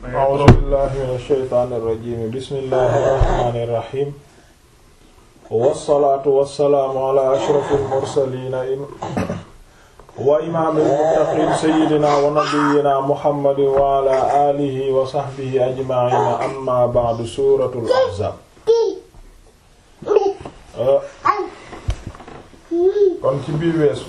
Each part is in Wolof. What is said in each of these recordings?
a'uuzu billahi mina shaytaani rajiim bismillahi rahmaani rahiim wassalaatu wassalaamu ala ashrafil mursaliina wa imaamil muttaqiin sayyidinaa wa nabiyyinaa muhammadin wa ala aalihi wa sahbihi ajma'iin amma ba'du suuratul ahzaab kon ci biir weesu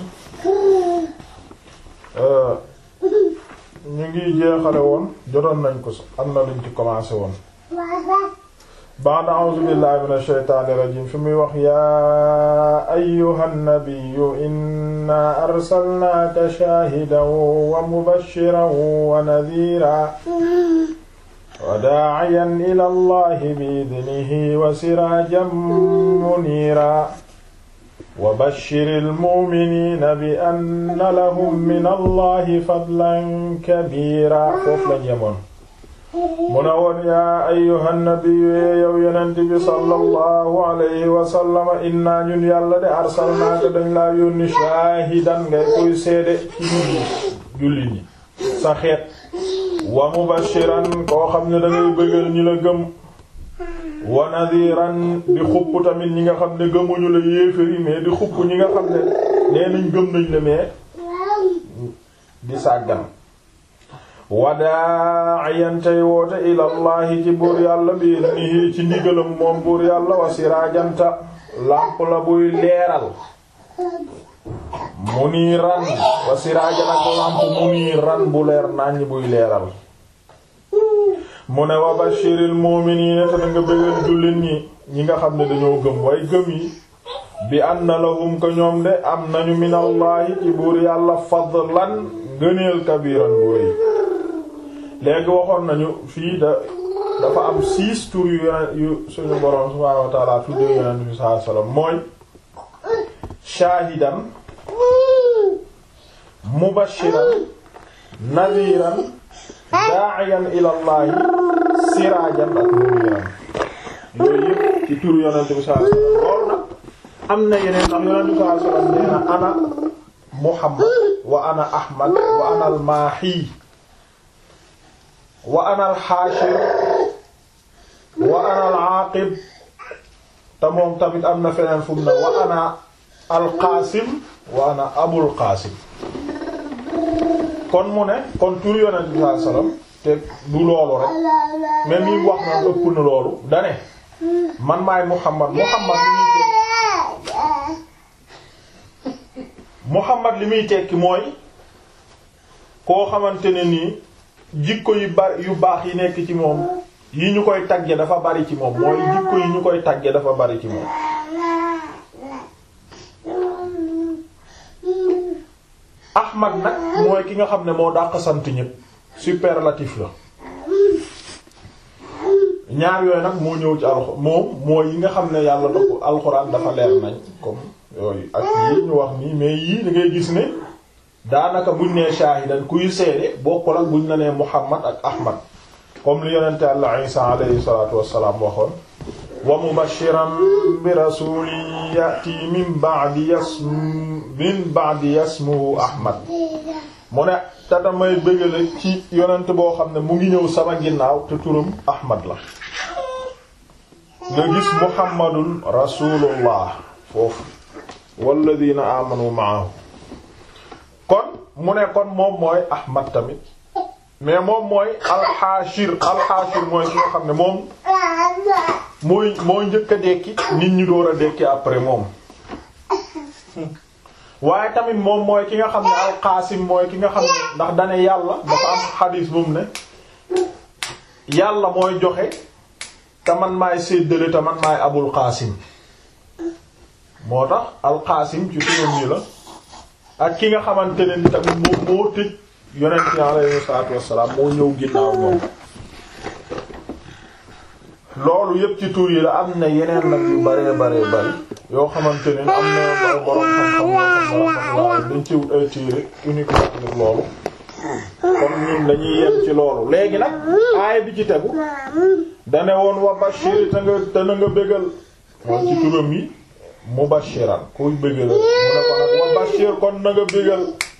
ñu ngi jeexale woon jotoon nañ ko am na luñ ci commencé woon ba'da a'uuzu billahi minash shaytaanir rajiim fi muy wax yaa ayyuhan nabiyyu inna arsalnaaka shaahidan wa mubashiran wa nadhiiran wa daa'iyan ila allahi bi'idnihi wa siraajan muniiran wa bashiril mu'miniina bi anna lahum min allahi fadlan kabiira foofu lañ yemoon mu ne woon yaa ayyuhan nabiyyu yow yonent bi sallallahu alayhi wa sallam inna ñun yàlla de arsalnaaka dañ laa yónni shaahidan ngay koy seede ci ñu julli ñi sa xeet wa mubashiran koo xam ne dangay bëggal ñi la gëm wa nadiran di xupp tamit ñi nga xam ne gëmuñu la yéefari mais di xupp ñi nga xam ne nee nañ gëm nañ la mais di sàggan wadaa'iyan tey woote ilallahi ci buur yàlla bi idnihi ci ndigalam moom buur yàlla wa siraajanta làmp la buy leeral muniiran wa siraajan ak làmp muniiran bu leer naññ buy leeral mu ne wa bashiril mu'minina te nga bëggal jullit ñi ñi nga xam ne dañoo gëm way gëm yi bi anna lahum ko ñoom de am nañu minallahi ci buur yàlla fadlan ngëneel kabiran bu rëy léegi waxoon nañu fii da dafa am six tours yu yu suñu boroom subhaanahu wa ta'ala tuddee yonent bi sallallahu alayhi wasallam mooy shaahidan mubashiran nadiran da'iyan ilallahi siraajan ak muniran yooyu yëpp ci turu yonent bi sallallahu alayhi wasallam loolu nag am na yeneen ndax yonent bi sallallahu alayhi wasallam nee na ana muhammad wa ana ahmad wa ana al-maahi wa ana al-haashir wa ana al-aaqib te moom tamit am na feneen fu mu ne wa ana al-qaasim wa ana abul qaasim kon mu ne kon tur yonent bi sallallahu alayhi wasallam te du loolu rek même yi wax na ëpp na loolu dane man maay Muhammad Muhammad li muy tekki Muhammad li muy tekki mooy koo xamante ne nii jikko yu bari yu baax yi nekk ci moom yi ñu koy tagge dafa bari ci moom mooy jikko yi ñu koy tagge dafa bari ci moom Ahmad nag mooy ki nga xam ne moo dàq sant ñépp superlatif la ñaar yooyu nag moo ñëw ci alxuraan moom mooy yi nga xam ne yàlla da ko alxuraan dafa leer nañ comme yooyu ak yii ñu wax nii mais yii da ngay gis ne daanaka buñ nee shaahidan kuy seede bokkul ak buñ la nee Muhammad ak Ahmad comme li yonente Yàlla Isa alayhi salaatu wassalaam waxoon wa mubashiran bi rasulin yati min ba'di yasm min ba'di yasmuhu ahmad mu ne te damay bëggale ci yonent boo xam ne mu ngi ñëw sama ginnaaw te turam ahmad la nga gis muhammadun rasulullah foofu walladina amanu ma'ahu kon mu ne kon moom mooy ahmad tamit mais moom mooy alxaashir alxaashir mooy ki nga xam ne moom mooy mooy njëkk a dekki nit ñi door a dekki après moom waaye tamit moom mooy ki nga xam ne alqaasim mooy ki nga xam ne ndax dane yàlla dafa am xadiis bu mu ne yàlla mooy joxe te man maay séddale te man maay abul qaasim moo tax alqaasim ci turam yi la ak ki nga xamante ne ni tamit moo moo tëj yonent yi alayhi salaatu wassalaam moo ñëw ginnaaw moom loolu yëpp ci tur yi la am na yeneen nag yu bare bare bari yoo xamante ne am na borom xam-xam yoo xam ne dañ ci wut ay téere uniquement ngir loolu kon ñun dañuy yem ci loolu léegi nag aaya bi ci tegu dane woon wa bashir te nga te na nga bégal moom ci turam yi mubashiran kuy bégal mu ne ko nag wa bashir kon na nga bégal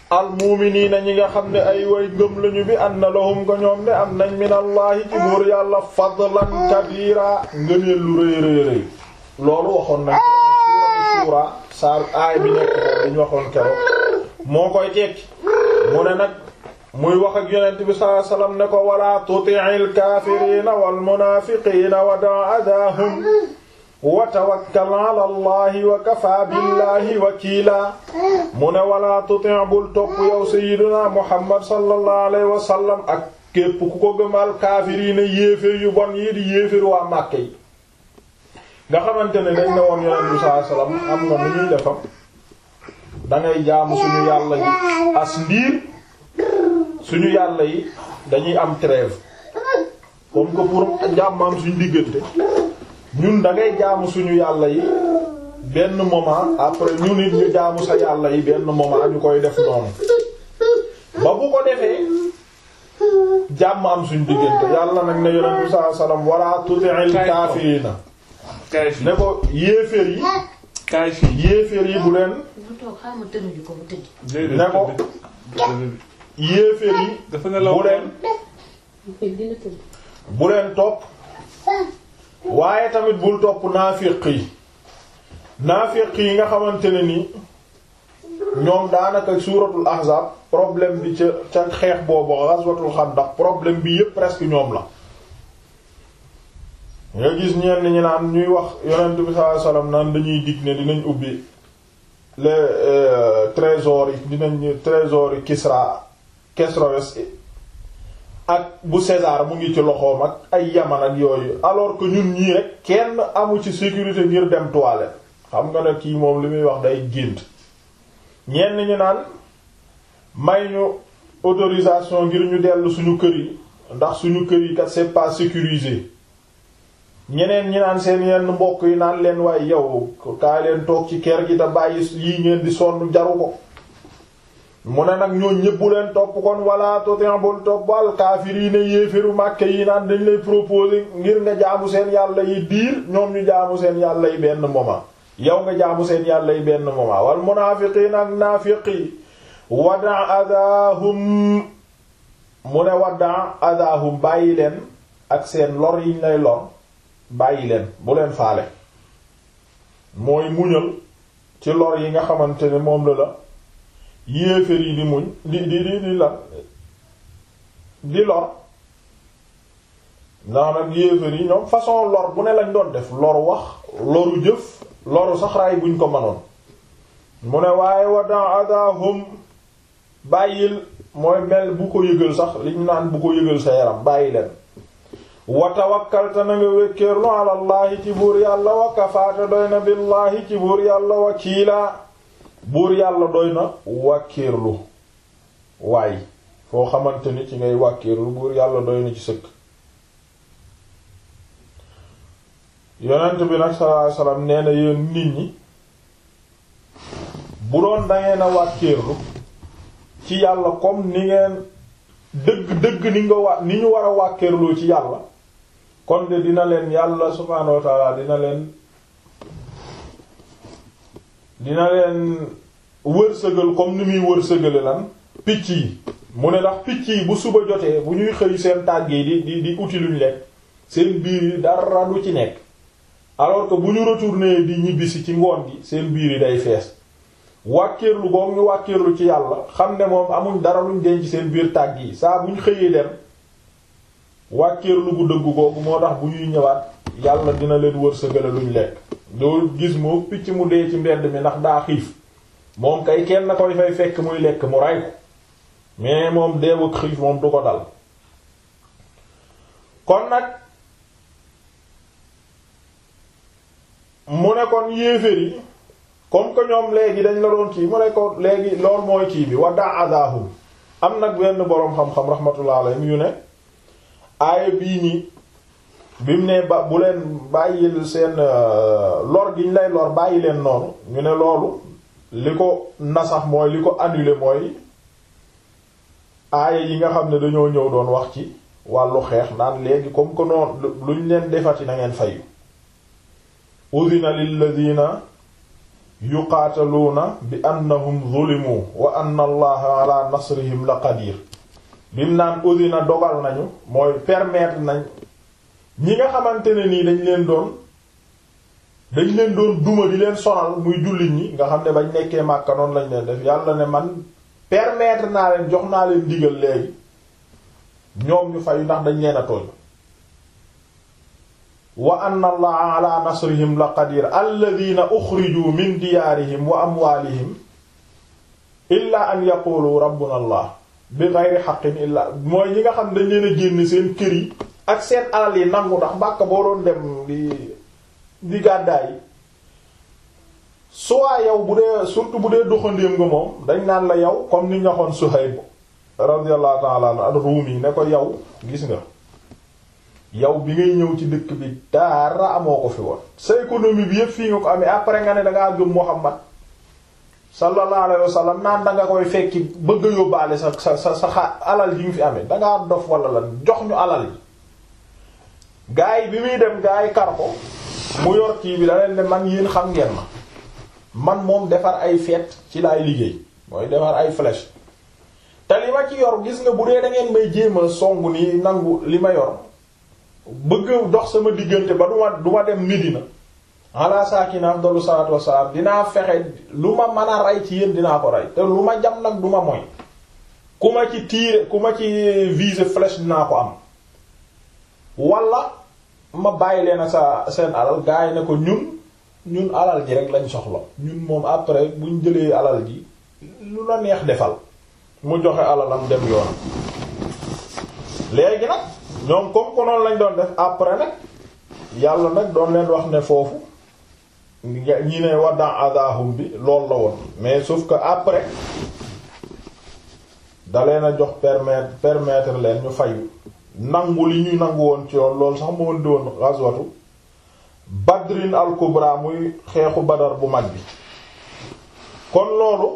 almuuminiina ñi nga xam ne ay way ngëm lañu bi anna lahum ko ñoom ne am nañ minallahi ci buur yàlla fadlan kabira ngëneel lu rëy rëy rëy loolu waxoon nañ ko suura saar aay bi nekk ko diñ waxoon keroog moo koy tekki mu ne nag muy wax ak yonent bi sallallahu alayhi wasallam ne ko wala tuti'il kaafiriina wal munaafiqiina wa da' adaahum wa tawakkal ala allahi wa kafa billahi wakiila mu ne wala tuti' bul topp yow sayyidina muhammad sallallahu alayhi wa sallam ak képp ku ko gëmal kaafiriina yéeféer yu bon yi di yéeféer waa Màkka yi nga xamante ne dañ ne woon yonent bi sallallahu alayhi wa sallam am nga nu ñuy defam dangay jaamu suñu yàlla yi as ndiir suñu yàlla yi dañuy am trêve comme que pour jàmm am suñu diggante ñun da ngay jaamu suñu yàlla yi benn moment après ñu nit ñu jaamu sa yàlla yi benn moment ñu koy def noonu ba bu ko defee jàmm am suñu diggante yàlla nag ne yonent bi sallallahu alayhi wasallam wala tuti'il kaafiriina kaay fii ne ko yéeféer yi kaay fii yéeféer yi bu leen mu toog xaaral ma tënuñu ko mu tëdd. déedéet ne ko yéeféer yi dafa ne law bu leen dina tëdd. bu leen topp waaye tamit bul topp naafiq yi naafiq yi nga xamante ne ni ñoom daanaka suuratul ahzab problème bi ca ca xeex boobu ghazwatul xandaq problème bi yépp presque ñoom la nga gis ñenn ñi naan ñuy wax yonent bi sallallahu alayhi wasallam naan dañuy dig ne dinañ ubbi les trésors yi dinañ trésors yi Kisra Kesroes ak bu César mu ngi ci loxoom ak ay Yaman ak yooyu alors que ñun ñii rek kenn amu ci sécurité ngir dem toilette xam nga ne kii moom li muy wax day gént ñenn ñi naan may ñu autorisation ngir ñu dellu suñu kër yi ndax suñu kër yi kat c'est pas sécurisé ñeneen ñi naan seen yenn mbokk yi naan leen waaye yow kaa leen toog ci kër gi te bàyyi yii ngeen di sonn jaru ko mu ne nag ñoo ñëpp bu leen topp kon wala totin bul topp al kaafiriina yéeféru màkke yi naan dañ lay proposer ngir nga jaamu seen yàlla yi diir ñoom ñu jaamu seen yàlla yi benn moment yow nga jaamu seen yàlla yi benn moment wal munaafiqiina ak naafiqi wada adahum mu ne wada adahum bàyyi leen ak seen lor yiñ lay lor bàyyi leen bu leen faale mooy muñal ci lor yi nga xamante ne moom la la yéeféer yi di muñ di di di di la di lor ndax nag yéeféer yi ñoom façon lor bu ne lañ doon def loru wax loru jëf loru sax raay buñ ko mënoon mu ne waaye wadan adahum bàyyil mooy mel bu ko yëgal sax liñ naan bu ko yëgal sa yaram bàyyi leen wa tawakkalta na nga wékkeerlu alallahi ci buur yàlla wa kafaata doy na billahi ci buur yàlla wakiila buur yàlla doy na wàkkiirlu waay foo xamante ni ci ngay wàkkiirlu buur yàlla doy na ci sëkk yonent bi nag sallallahu alayhi wasallam nee na yéen nit ñi bu doon dangeen a wàkkiirlu ci yàlla comme ni ngeen dëgg dëgg ni nga wa ni ñu war a wàkkiirlu ci yàlla kon de dina leen yàlla subhaanahu wa ta'ala dina leen dina leen wërsëgal comme ni muy wërsëgale lan picc yi mu ne ndax picc yi bu suba jotee bu ñuy xëy seen tàgg yi di di di uti luñ lekk seen biir yi dara du ci nekk alors que bu ñu retourner di ñibbisi ci ngoon gi seen biir yi day fees wàkkeerlu goog ñu wàkkeerlu ci yàlla xam ne moom amuñ dara luñ denc seen biir tàgg yi saa buñ xëyee dem wàkkeerlu gu dëgg googu moo tax bu ñuy ñëwaat yàlla dina leen wërsëgale luñ lekk doo gis moo picc mu dee ci mbedd mi ndax daa xiif moom kay kenn na koy fay fekk muy lekk mu ray ko mais moom deewu xiif moom du ko dal kon nag mu ne kon yéeféer yi comme que ñoom léegi dañ la doon kii mu ne ko léegi lool mooy kii bi wadda adahum am nag benn boroom xam-xam rahmatullah alayhi yu ne aaya bii nii bi mu ne ba bu leen bàyyil seen lor gi ñu lay lor bàyyi leen noonu ñu ne loolu li ko nasax mooy li ko annulé mooy aaya yi nga xam ne dañoo ñëw doon wax ci wàllu xeex naan léegi comme que noonu luñ leen defati na ngeen fayu udina lilladina yuqaataluuna bi annahum zulimu wa anna allaha ala nasrihim la qadir bim naan udina dogal nañu mooy permettre nañ ñi nga xamante ne nii dañ leen doon dañ leen doon duma di leen sonal muy jullit ñi nga xam ne bañ nekkee Màkka noonu lañ leen def yàlla ne man permettre naa leen jox naa leen digal léegi ñoom ñu fayu ndax dañ leen a tooñ wa anna allaha ala nasrihim la qadir alladhina ukhriju min diyaarihim wa amwaalihim illa an yaqulu rabbuna allah bi ghayri haqqin illa mooy ñi nga xam dañ leen a génn seen kër yi ak seen alal yi nangu ndax Màkka boo doon dem di di gàddaay yi soit yow bu dee surtout bu dee doxandéem nga moom dañ naan la yow comme ni ñu waxoon Suhayb radiyallahu ta'ala anhu ar-Rumi ne ko yow gis nga yow bi ngay ñëw ci dëkk bi dara amoo ko fi woon sa économie bi yëpp fii nga ko amee après nga ne dangaa gëm Muhammad sallallahu alayhi wa sallam naan danga koy fekki bëgg a yóbbaale sa sa sa sa alal yi nga fi amee dangaa dof wala lan jox ñu alal yi gaa yi bi muy dem gaa yi kar ko mu yor kii bi da leen ne man yéen xam ngeen ma man moom defar ay feet ci laay liggéey mooy defar ay flèche te li ma ci yor gis nga bu dee da ngeen may jéem a songu ni nangu li ma yor bëgg dox sama diggante ba du ma du ma dem Medina ala saakina afdalu salaatu wassalaam dinaa fexe lu ma mën a rey ci yéen dinaa ko rey te lu ma jam nag du ma moy ku ma ci tiire ku ma ci viser flèche dinaa ko am wala ma bàyyi leen sa seen alal gars yi ne ko ñun ñun alal ji rek lañ soxla ñun moom après buñ jëlee alal ji lu la neex defal mu joxe alalam dem yoon léegi nag ñoom comme ko noonu lañ doon def après nag yàlla nag doon leen wax ne foofu ñi ne waddan adahum bi loolu la woon mais sauf que après da leen a jox permettre permettre leen ñu fayu nangu li ñu nangu woon ci yoon loolu sax moo indi woon ghazwatu badrin al kubra muy xeexu badar bu mag bi kon loolu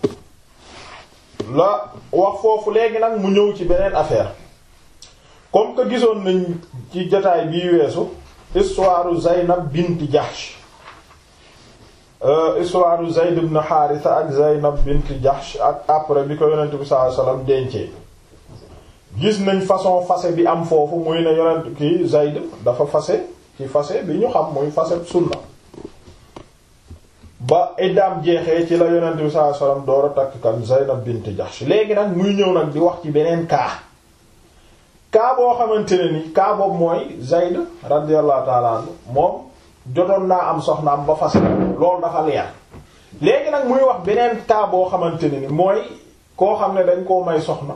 la wax foofu léegi nag mu ñëw ci beneen affaire comme que gisoon nañ ci jotaay bii weesu histoire Zaynab bint Jahsh histoire Zayd ibn Haritha ak Zaynab bint Jahsh ak après bi ko yonent bi sallallahu alayhi wasallam dencee gis nañ façon fase bi am foofu muy ne yonent ki Zayd dafa fase ci fase bi ñu xam muy fase sunna ba iddaam jeexee ci la yonent bi sallallahu alayhi wasallam door a takk kan Zaynab bint Jahsh léegi nag muy ñëw nag di wax ci beneen cas cas boo xamante ne ni cas boobu mooy Zayd radiyallahu ta'ala anhu moom jotoon naa am soxnaam ba fase loolu dafa leer léegi nag muy wax beneen cas boo xamante ne ni mooy koo xam ne dañ koo may soxna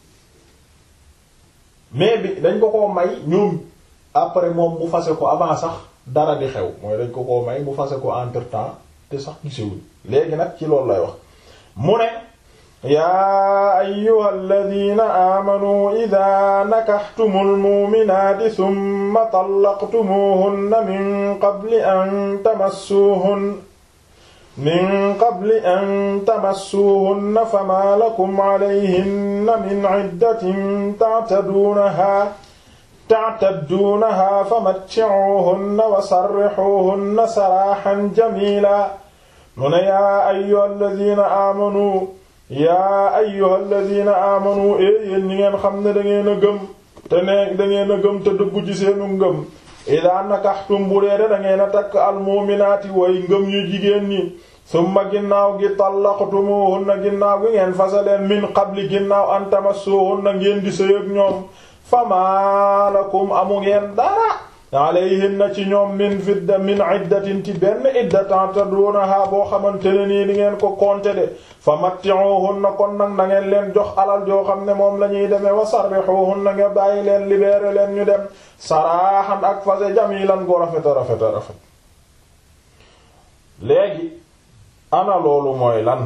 mais bi dañ ko koo may ñoom après moom mu fase ko avant sax dara di xew mooy dañ ko koo may mu fase ko entre temps te sax gisewuñ léegi nag ci loolu lay wax mu ne yaa ayyuha alladina aamanuu ida nakaxtumu lmuuminaati summa tallaqtumuuhunna min qabli an tamassuuhunna min qabli an tamassuuhunna famaa lakum calayhinna min ciddatin tactaduunahaa tactadduunahaa famatticuuhunna wa sarrixuuhunna saraaxan jamiila mu ne yaa ayyuha alladina aamanuu yaa ayyuha alladina aamanu e yéen ñi ngeen xam ne da ngeen a gëm te ne da ngeen a gëm te dëggu ci seenu ngëm idaa nakaxtum bu dee da ngeen a takk almuminaati way ngëm yu jigéen ñi summa ginnaaw gi tallaqtumuhunna ginnaaw gi ngeen fasaleen min qabli ginnaaw an tamassuhunna ngeen di sëy ak ñoom famaa lakum amu ngeen dara alayhinna ci ñoom min fidda min iddatin ci benn idda ta'tadunaha boo xamante ne nii di ngeen ko compter de fa matti'uhunna kon nag na ngeen leen jox alal joo xam ne moom la ñuy demee wa sarrihuhunna nga bàyyi leen libérer leen ñu dem saraaxan ak fase jamilan go rafet a rafet a rafet léegi ana loolu mooy lan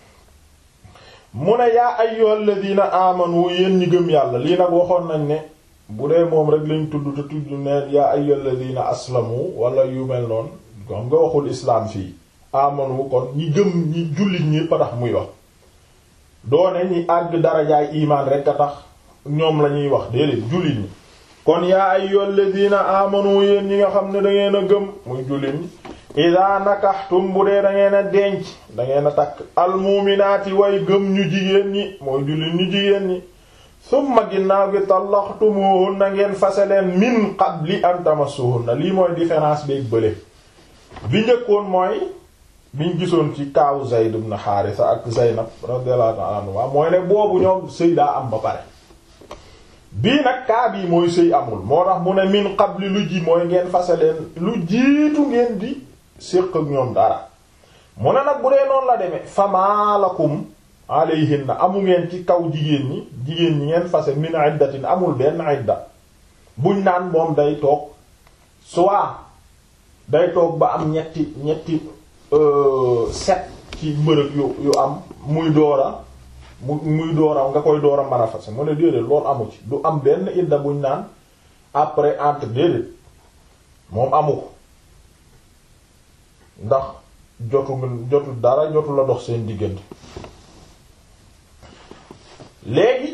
mu ne yaa ayyuhal ladina amanu yéen ñi gëm yàlla lii nag waxoon nañ ne bu dee moom rek lañ tudd te tudd ne yaa ayyuhal ladina aslamu wala yu mel noonu xam nga waxul islaam fii amanu kon ñi gëm ñi jullit ñi pa tax muy wax doone ñi àgg darajaay imaan rek a tax ñoom la ñuy wax déedéet jullit ñi kon yaa ayyuhal ladina amanu yéen ñi nga xam ne da ngeen a gëm muy jullit ñi ida nakaxtum bu dee da ngeen a denc da ngeen a takk almuminaati way gëm ñu jigéen ñi mooy jullit ñu jigéen ñi summa ginnaaw gi tallaxtumuhunna ngeen fase leen min qabli an tamassuhunna lii mooy différence bi ak bële bi njëkkoon mooy biñ gisoon ci kaawu Zayd ibn Haarisa ak Zaynab radiyallahu ta'ala anha mooy ne boobu ñoom sëy daa am ba pare bii nag kaa bii mooy sëy amul moo tax mu ne min qabli lu ji mooy ngeen fase leen lu jiitu ngeen di séq ak ñoom dara mu ne nag bu dee noonu la demee famaalakum alayhinna amu ngeen ci kaw jigéen ñi jigéen ñi ngeen fase min iddatin amul benn idda buñ naan moom day toog soit day toog ba am ñetti ñetti set ci mbërëg yu yu am muy doora mu muy doora nga koy doora mën a fase mu ne déedéet loolu amu ci du am benn idda buñ naan après entre déedéet moom amu ko ndax jotu jotu dara jotu la dox seen diggante léegi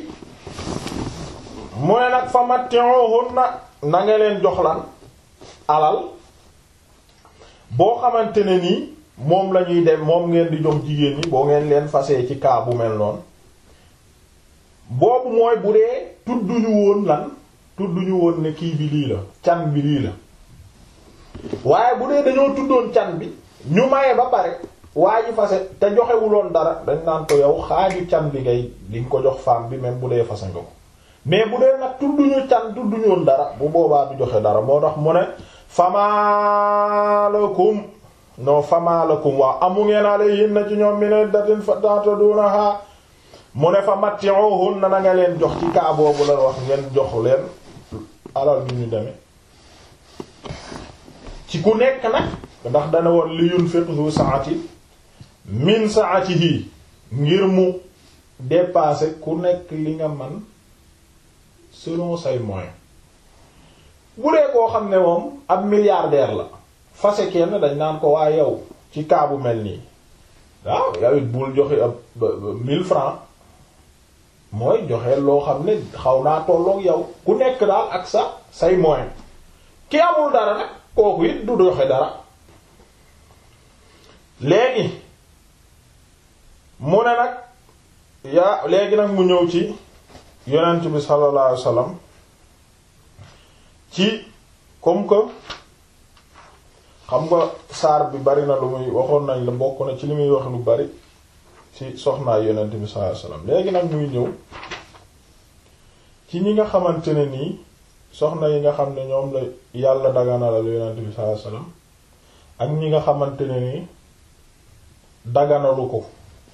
mu ne nag fa matti'uhunna na nga leen jox lan alal boo xamante ne nii moom la ñuy dem moom ngeen di jox jigéen ñi boo ngeen leen fasee ci kaa bu mel noonu boobu mooy bu dee tudduñu woon lan tudduñu woon ne kii bi lii la can bi lii la waaye bu dee dañoo tuddoon can bi ñu maye ba pare waa ji fase te joxewuloon dara dañ naan ko yow xaaju can bi ngay di nga ko jox femme bi même bu dee fase nga ko mais bu dee nag tudduñu can tudduñu woon dara bu boobaa du joxe dara moo tax mu ne famaalakum non famaalakum waaw amu ngeen alayhinna ci ñoom min iddatin fatatadunaha mu ne fa matti'uhunna na nga leen jox ci kaa boobu la wax ngeen jox leen alal bi ñu demee ci ku nekk nag ndax dana woon li yunfiq zu sa'ati min sa'atihi ngir mu dépasser ku nekk li nga man selon say moyens bu dee koo xam ne moom ab milliardaire la fase kenn dañ naan ko waa yow ci kaa bu mel nii waaw yow it bul joxe ab mille francs mooy joxe loo xam ne xaw naa tolloog yow ku nekk daal ak sa say moyens ki amul dara nag kooku it du joxe dara léegi mu ne nag yaa léegi nag mu ñëw ci yonent bi sallallahu alayhi wasallam ci comme que xam nga saar bi bari na lu muy waxoon nañ la bokk na ci li muy wax lu bari ci soxnaa yonent bi sallallahu alayhi wasallam léegi nag muy ñëw ci ñi nga xamante ne nii soxna yi nga xam ne ñoom la yàlla daganalal yonent bi sallallahu alayhi wasallam ak ñi nga xamante ne nii daganalu ko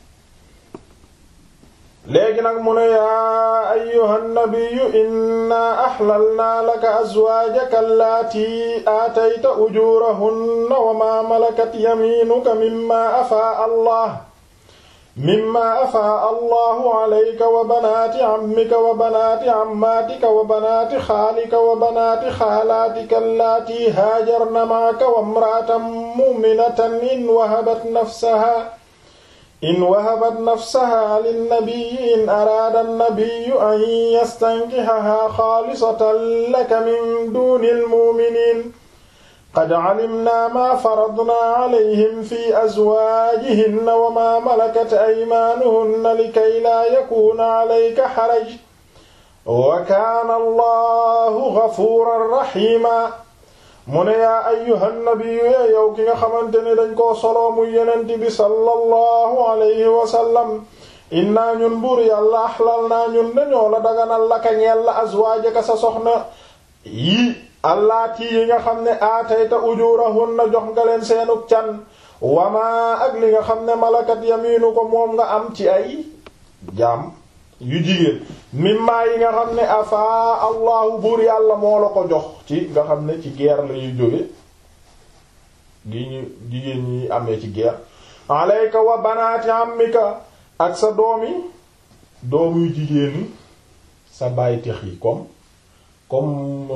léegi nag mu ne yaa ayyuhan nabiyyu inna ahlalna laka azwaajaka allati aatayta ujurahunna wa ma malakat yaminuka mimma afaa allah mimma afaa allahu alayka wa banaati ammika wa banaati ammaatika wa banaati xaalika wa banaati xaalaatika allati haajarna ma'aka wa imra'atan mu'minatan in wahabat nafsaha in wahabat nafsaha linnabiyyi in araada annabiyyu an yastankihahaa xaalisatan laka min duunil mu'miniin qad calimnaa maa faradnaa calayhim fi azwaajihinna wa maa malakat aymaanuhunna likay laa yakuuna calayka xaraj wa kaana allahu gafuuran raxiima mu ne yaa ayyuhan nabiyyu yee yow ki nga xamante ne dañ koo soloo muy yonent bi sallallahu alayhi wa sallam innaa ñun buur yàlla axlal naa ñun dañoo la daganal laka ñeel la azwaajaka sa soxna yi allaati yi nga xam ne aatayta ujurahunna jox nga leen seenug can wamaa ak li nga xam ne malakat yamiinu ko moom nga am ci ay jaam yu jigéen mimma yi nga xam ne afaa allahu buur yàlla moo la ko jox ci nga xam ne ci guerre la ñuy jóge gi ñu jigéen ñi amee ci guerre alayka wa banaati ammika ak sa doomi doom yu jigéen sa bàyyi tex yi comme comme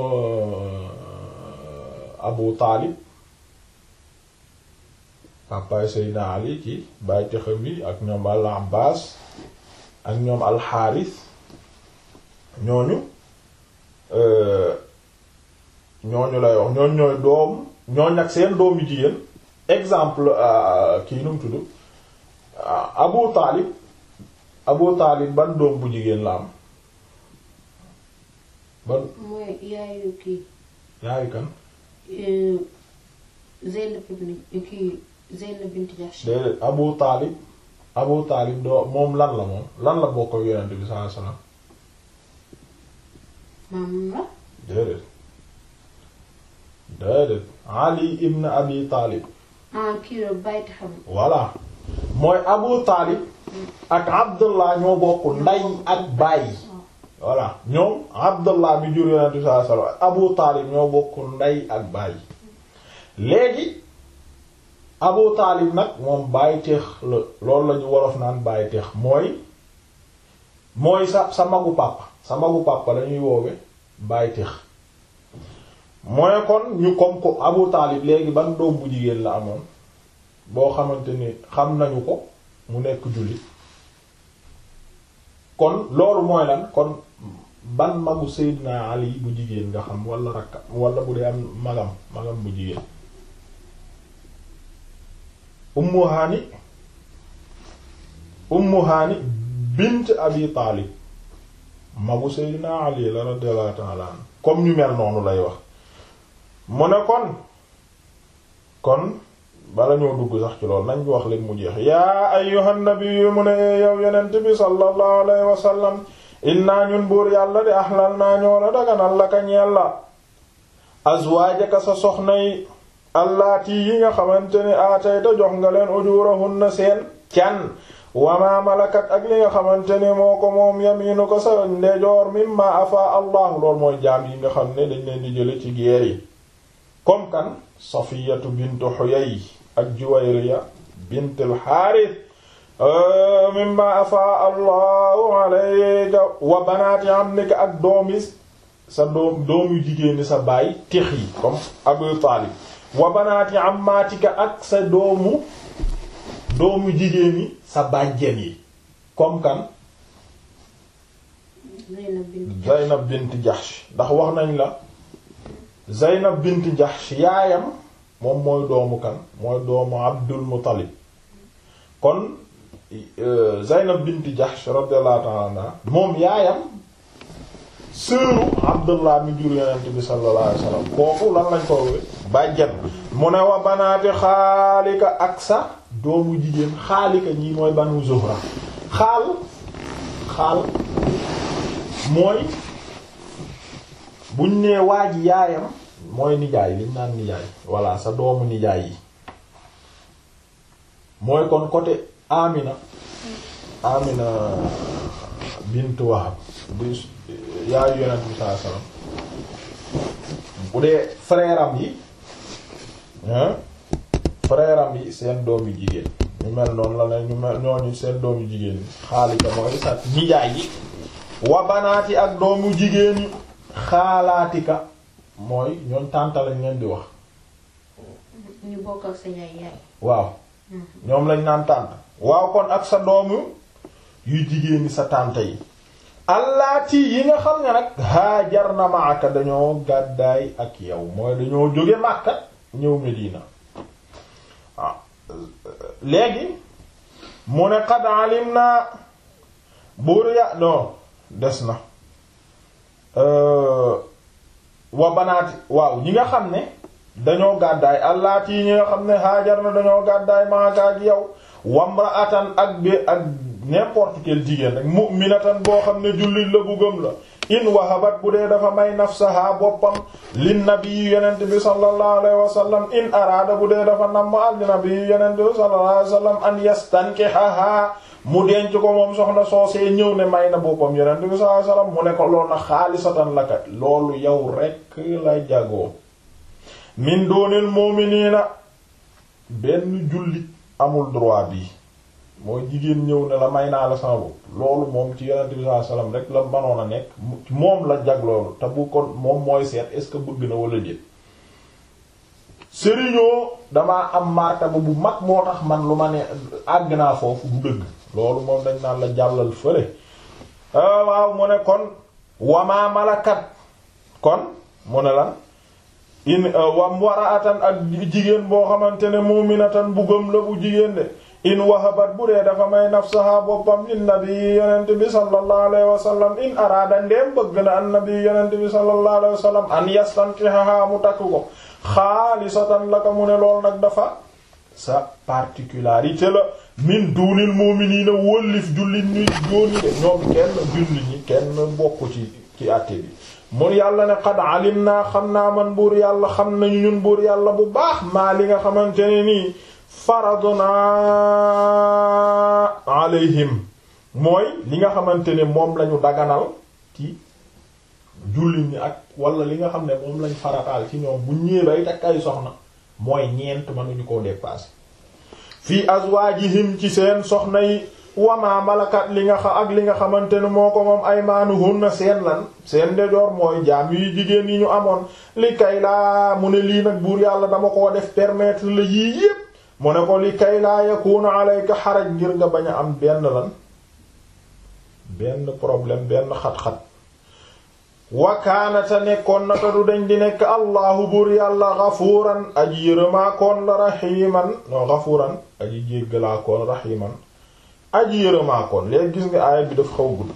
Abu Taalib papaay Seydina Ali ci bàyyi texam yi ak ñoom al Abbaas ak ñoom alxaaris ñooñu ñooñu lay wax ñooñu ñooy doom ñooñ nag seen doom yu jigéen exemple kii nu mu tudd Abu Taalib Abu Taalib ban doom bu jigéen la am ban mooy yaayu kii yaayu kan Zeynab ibn kii Zeynab bint Jahsh déedéet Abu Taalib Abu Taalib doo moom lan la moom lan la bokk ak Yonent bi sallallahu alayhi wasallam maam la déedéet déedéet Ali ibn Abi Taalib ah kii la bàyyiti xam voilà mooy Abu Taalib ak Abdullah ñoo bokk nday ak baay voilà ñoom Abdullah mi jur Yonent bi sallallahu alayhi wasallam Abu Taalib ñoo bokk nday ak baay léegi Abu Taalib nag moom bàyyi teex la loolu la ñu wolof naan bàyyi teex mooy mooy sa sa magu pàppa sa magu pàppa lañuy woowe bàyyi teex mooy kon ñu comme ko Abu Taalib léegi ban doom bu jigéen la amoon boo xamante ni xam nañu ko mu nekk jullit kon loolu mooy lan kon ban magu Seydina Ali bu jigéen nga xam wala rakka wala bu dee am magam magam bu jigéen Ummu Hani Ummu Hani bint Abi Taalib magu Seydina Ali la radiyallahu ta'ala anhu comme ñu mel noonu lay wax mu ne kon kon bala ñoo dugg sax ci loolu nañ wax leen mu jeex yaa ayyuhan nabiyyu mu ne yow yonent bi sallallahu alayhi wa sallam inna ñun buur yàlla di ahlal naa ñoo la daganal la ka ñeel la azwaajaka sa soxna yi allaati yi nga xamante ni aatayta jox nga leen ujurahunna seen can wama malakat ak li nga xamante ni moo ko moom yaminu ko sa ndejoor mimma afa allahu loolu mooy jaam yi nga xam ne dañ leen di jële ci geer yi comme kan safiyatu bintu xuyay ak juwayriya bint al xaaris mimma afa allahu alayka wa banaati amnika ak doomi sa doom doomu jigéeni sa baay tix yi comme abu taalib wa banaati ammaatika ak sa doomu doomu jigéeni sa bàjjen yi comme kan Zeynab bint Zaynab bint Jahsh ndax wax nañ la Zaynab bint Jahsh yaayam moom mooy doomu kan mooy doomu Abdul Muttalib kon Zaynab bint Jahsh radiyallahu ta'ala anha moom yaayam sëru Abdullah mi jur Yonent bi sallallahu alayhi wasallam kooku lan lañ ko wé bàjjen mu ne wa banaati xaalika ak sa doomu jigéen xaalika ñii mooy banu Zuhra xaal xaal mooy buñ nee waa ji yaayam mooy nijaay liñ naan nijaay voilà sa doomu nijaay yi mooy kon côté Amina Amina bint Wahab di yaayu yonent bi sallallahu alayhi wasallam bu dee frère am yi hein frère am yi seen doom yu jigéen ñu mel noonu la ne ñu mel ñooñu seen doom yu jigéen xaalika mooy sa nijaay yi wa banaati ak doomu jigéen yi xaalaatika mooy ñooñ tànta lañ leen di wax ñu bokk ak sa yaay yaay waaw ñoom lañ naan tànt waaw kon ak sa doomu yu jigéen ñi sa tànta yi allaati yi nga xam ne nag haajar na maaka dañoo gàddaay ak yow mooy dañoo jóge Makka ñëw Medina ah léegi mu ne qad alim naa buur ya non des na wa banaati waaw ñi nga xam ne dañoo gàddaay allaati yi ñi nga xam ne haajar na dañoo gàddaay maaka ak yow wamraatan ak bi ak n'importe quel jigéen rek mu'minatan boo xam ne jullit la bu gëm la in wahabat bu dee dafa may nafsaha boppam lin nabi yonent bi sallallahu alayhi wa sallam in araada bu dee dafa namm al nabi yonent bi sallallahu alayhi wa sallam an yastankihaha mu denc ko moom soxna soosee ñëw ne may na boppam yonent bi sallallahu alayhi wa sallam mu ne ko loolu na xaalisatan laka loolu yow rekk la jagoo min doonil mu'minina benn jullit amul droit bi mooy jigéen ñëw ne la may naa la sama bopp loolu moom ci yonent bi sallallahu alayhi wasallam rek la manoon a nekk moom la jag loolu te bu kon moom mooy seet est-ce que bëgg na wala déet sëriñoo damaa am martaba bu mag moo tax man lu ma ne àgg naa foofu du dëgg loolu moom dañ naan la jàllal fële waaw mu ne kon wamaa malakat kon mu ne lan in wam waraatan ak jigéen boo xamante ne mu'minatan bu gëm la bu jigéen de in wahabat bu dee dafa may nafsaha boppam lin nabi yonent bi sallallahu alayhi wa sallam in araada ndeem bëgg na an nabi yonent bi sallallahu alayhi wa sallam an yastankihaha mu takk ko xaalisatan la ko mu ne lool nag dafa sa particularité la min duunil mu'minina wóllif jullit ñuy jóoni de ñoom kenn jullit ñi kenn bokku ci ci àtte bi mun yàlla ne qad alim naa xam naa man buur yàlla xam nañu ñun buur yàlla bu baax maa li nga xamante ne nii faraduna alayhim mooy li nga xamante ne moom lañu daganal ci jullit ñi ak wala li nga xam ne moom lañ farataal ci ñoom bu ñëwee bay takk ay soxna mooy ñeent mënuñu koo dépasser fii azwaajihim ci seen soxna yi wama malakat li nga xa ak li nga xamante ne moo ko moom aymaanuhunna seen lan seen ndejoor mooy jaam yi jigéen yi ñu amoon li kay laa mu ne lii nag buur yàlla dama koo def permettre la yii yépp mu ne ko li kay laa yakuna alayka xaraj ngir nga bañ a am benn lan benn problème benn xat-xat wakaanata nekkoon nata du dañ di nekk allahu buur yàlla gafuuran aji yërëmaakoon la raximan non gafuuran aji jéggalaakoon raximan aji yërëmaakoon léegi gis nga aaya bi daf xaw gudd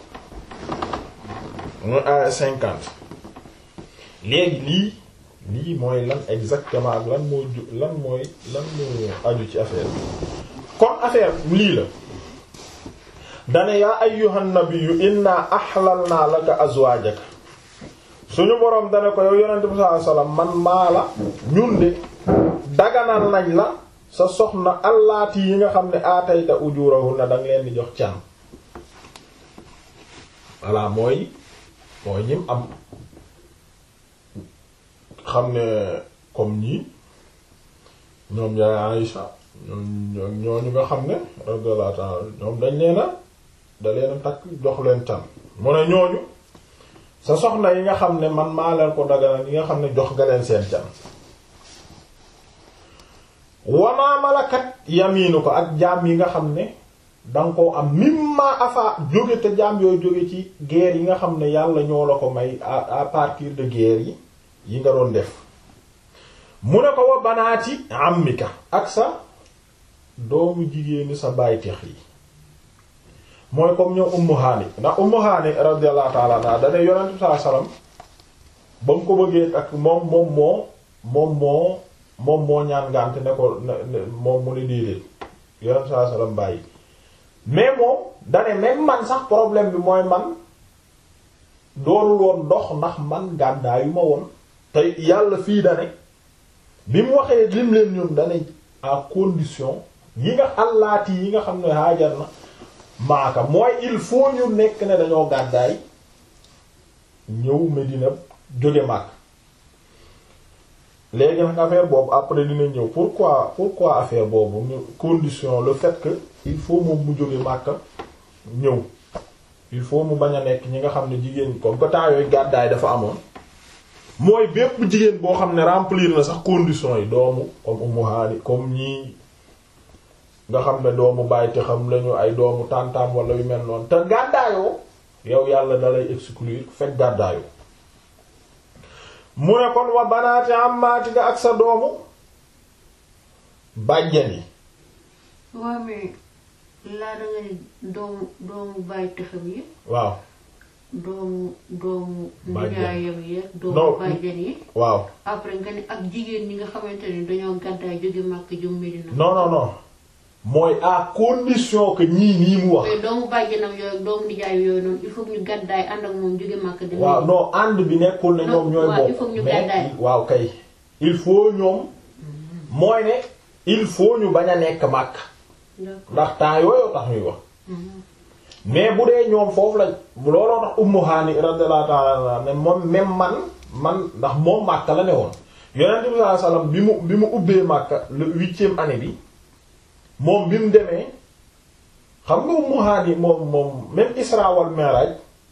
muy aaya cinquante léegi lii lii mooy lan exactement ak lan moo ju lan mooy lan moo aju ci affaire bi kon affaire lii la dane yaa ayyuhan nabiyyu inna ahlalna laka azwaajaka suñu boroom dane ko yow yonente bi sallallahu alayhi wasallam man maa la ñun de daganal nañ la sa soxna allaati yi nga xam ne aatayta ujurahunna danga leen di jox can voilà mooy mooy ñim am xam ne comme ñii ñoom yaay Aïcha ñoom ñooñu nga xam ne radiyallahu ta'ala ñoom dañ leena da leen takk jox leen can mu ne ñooñu sa soxna yi nga xam ne man maa leen ko daganal yi nga xam ne jox nga leen seen can wamaa malakat yamiinu ko ak jaam yi nga xam ne danga koo am mimma afa jóge te jaam yooyu jóge ci guerre yi nga xam ne yàlla ñoo la ko may à partir de guerre yi yi nga doon def mu ne ko wa banaati ammika ak sa doomu jigéeni sa bàyteex yi mooy comme ñoom Ummu Haani ndax Ummu Haani radiyallahu ta'ala anha dane yonent bi sallallahu alayhi wasallam ba mu ko bëggee ak moom moom moo moom moo moom moo ñaan ngànt ne ko moom mu ne déedéet yonent bi sallallahu alayhi wasallam bàyyi mais moom dane même man sax problème bi mooy man doonul woon dox ndax man gàddaayu ma woon te yàlla fii dane bi mu waxee lim leen ñoom dane à condition yi nga allaati yi nga xam ne haajar na maaka mooy il faut ñu nekk ne dañoo gàddaay ñëw Medina jóge Makka léegi nag affaire boobu après dina ñëw pourquoi pourquoi affaire boobu ñu condition le fait que il faut moom mu jóge Makka ñëw il faut mu bañ a nekk ñi nga xam ne jigéen comme que temps yooyu gàddaay dafa amoon mooy bépp jigéen boo xam ne remplir na sax conditions yi doomu comme Ummu Haani comme ñii nga xam ne doomu bàyyi te xam lañu ay doomu tàntaam wala yu mel noonu te gàddaayoo yow yàlla dalay exclure fekk gàddaayoo mu ne kon wa banaati ammaati nga ak sa doomu bàjjen yi waaw mais laa da nga ne doomu doomu bàyyi taxam yi waaw doomu doomu Bàjjen. nijaayam yi Non. doomu bàjjen yi waaw après nga ne ak jigéen ñi nga xamante ni dañoo gàddaay jóge Makka jëm Medina non non non mooy à condition que ñii nii mu wax mais doomu bàjjenam yooyu doomu nijaay yooyu noonu il faut que ñu gàddaay ànd ak moom jóge Makka dem waaw Medina. non ànd bi nekkul ne ñoom ñooy waaw, il bokk faut ñu mais gàddaay. waaw kay il faut ñoom mooy ne il faut ñu bañ a nekk màkk D'accord. ndax temps yooyu tax ñuy wax Mhm. mais bu dee ñoom foofu lañ looloo tax Ummu Haani radiyallahu ta'ala anha ne moom même man man ndax moom Makka la ne woon Yonent bi sallallahu alayhi wasallam bi mu bi mu ubbee Makka le huitième année bi moom bi mu demee xam nga Ummu Haani moom moom même Isra wal Mi'raj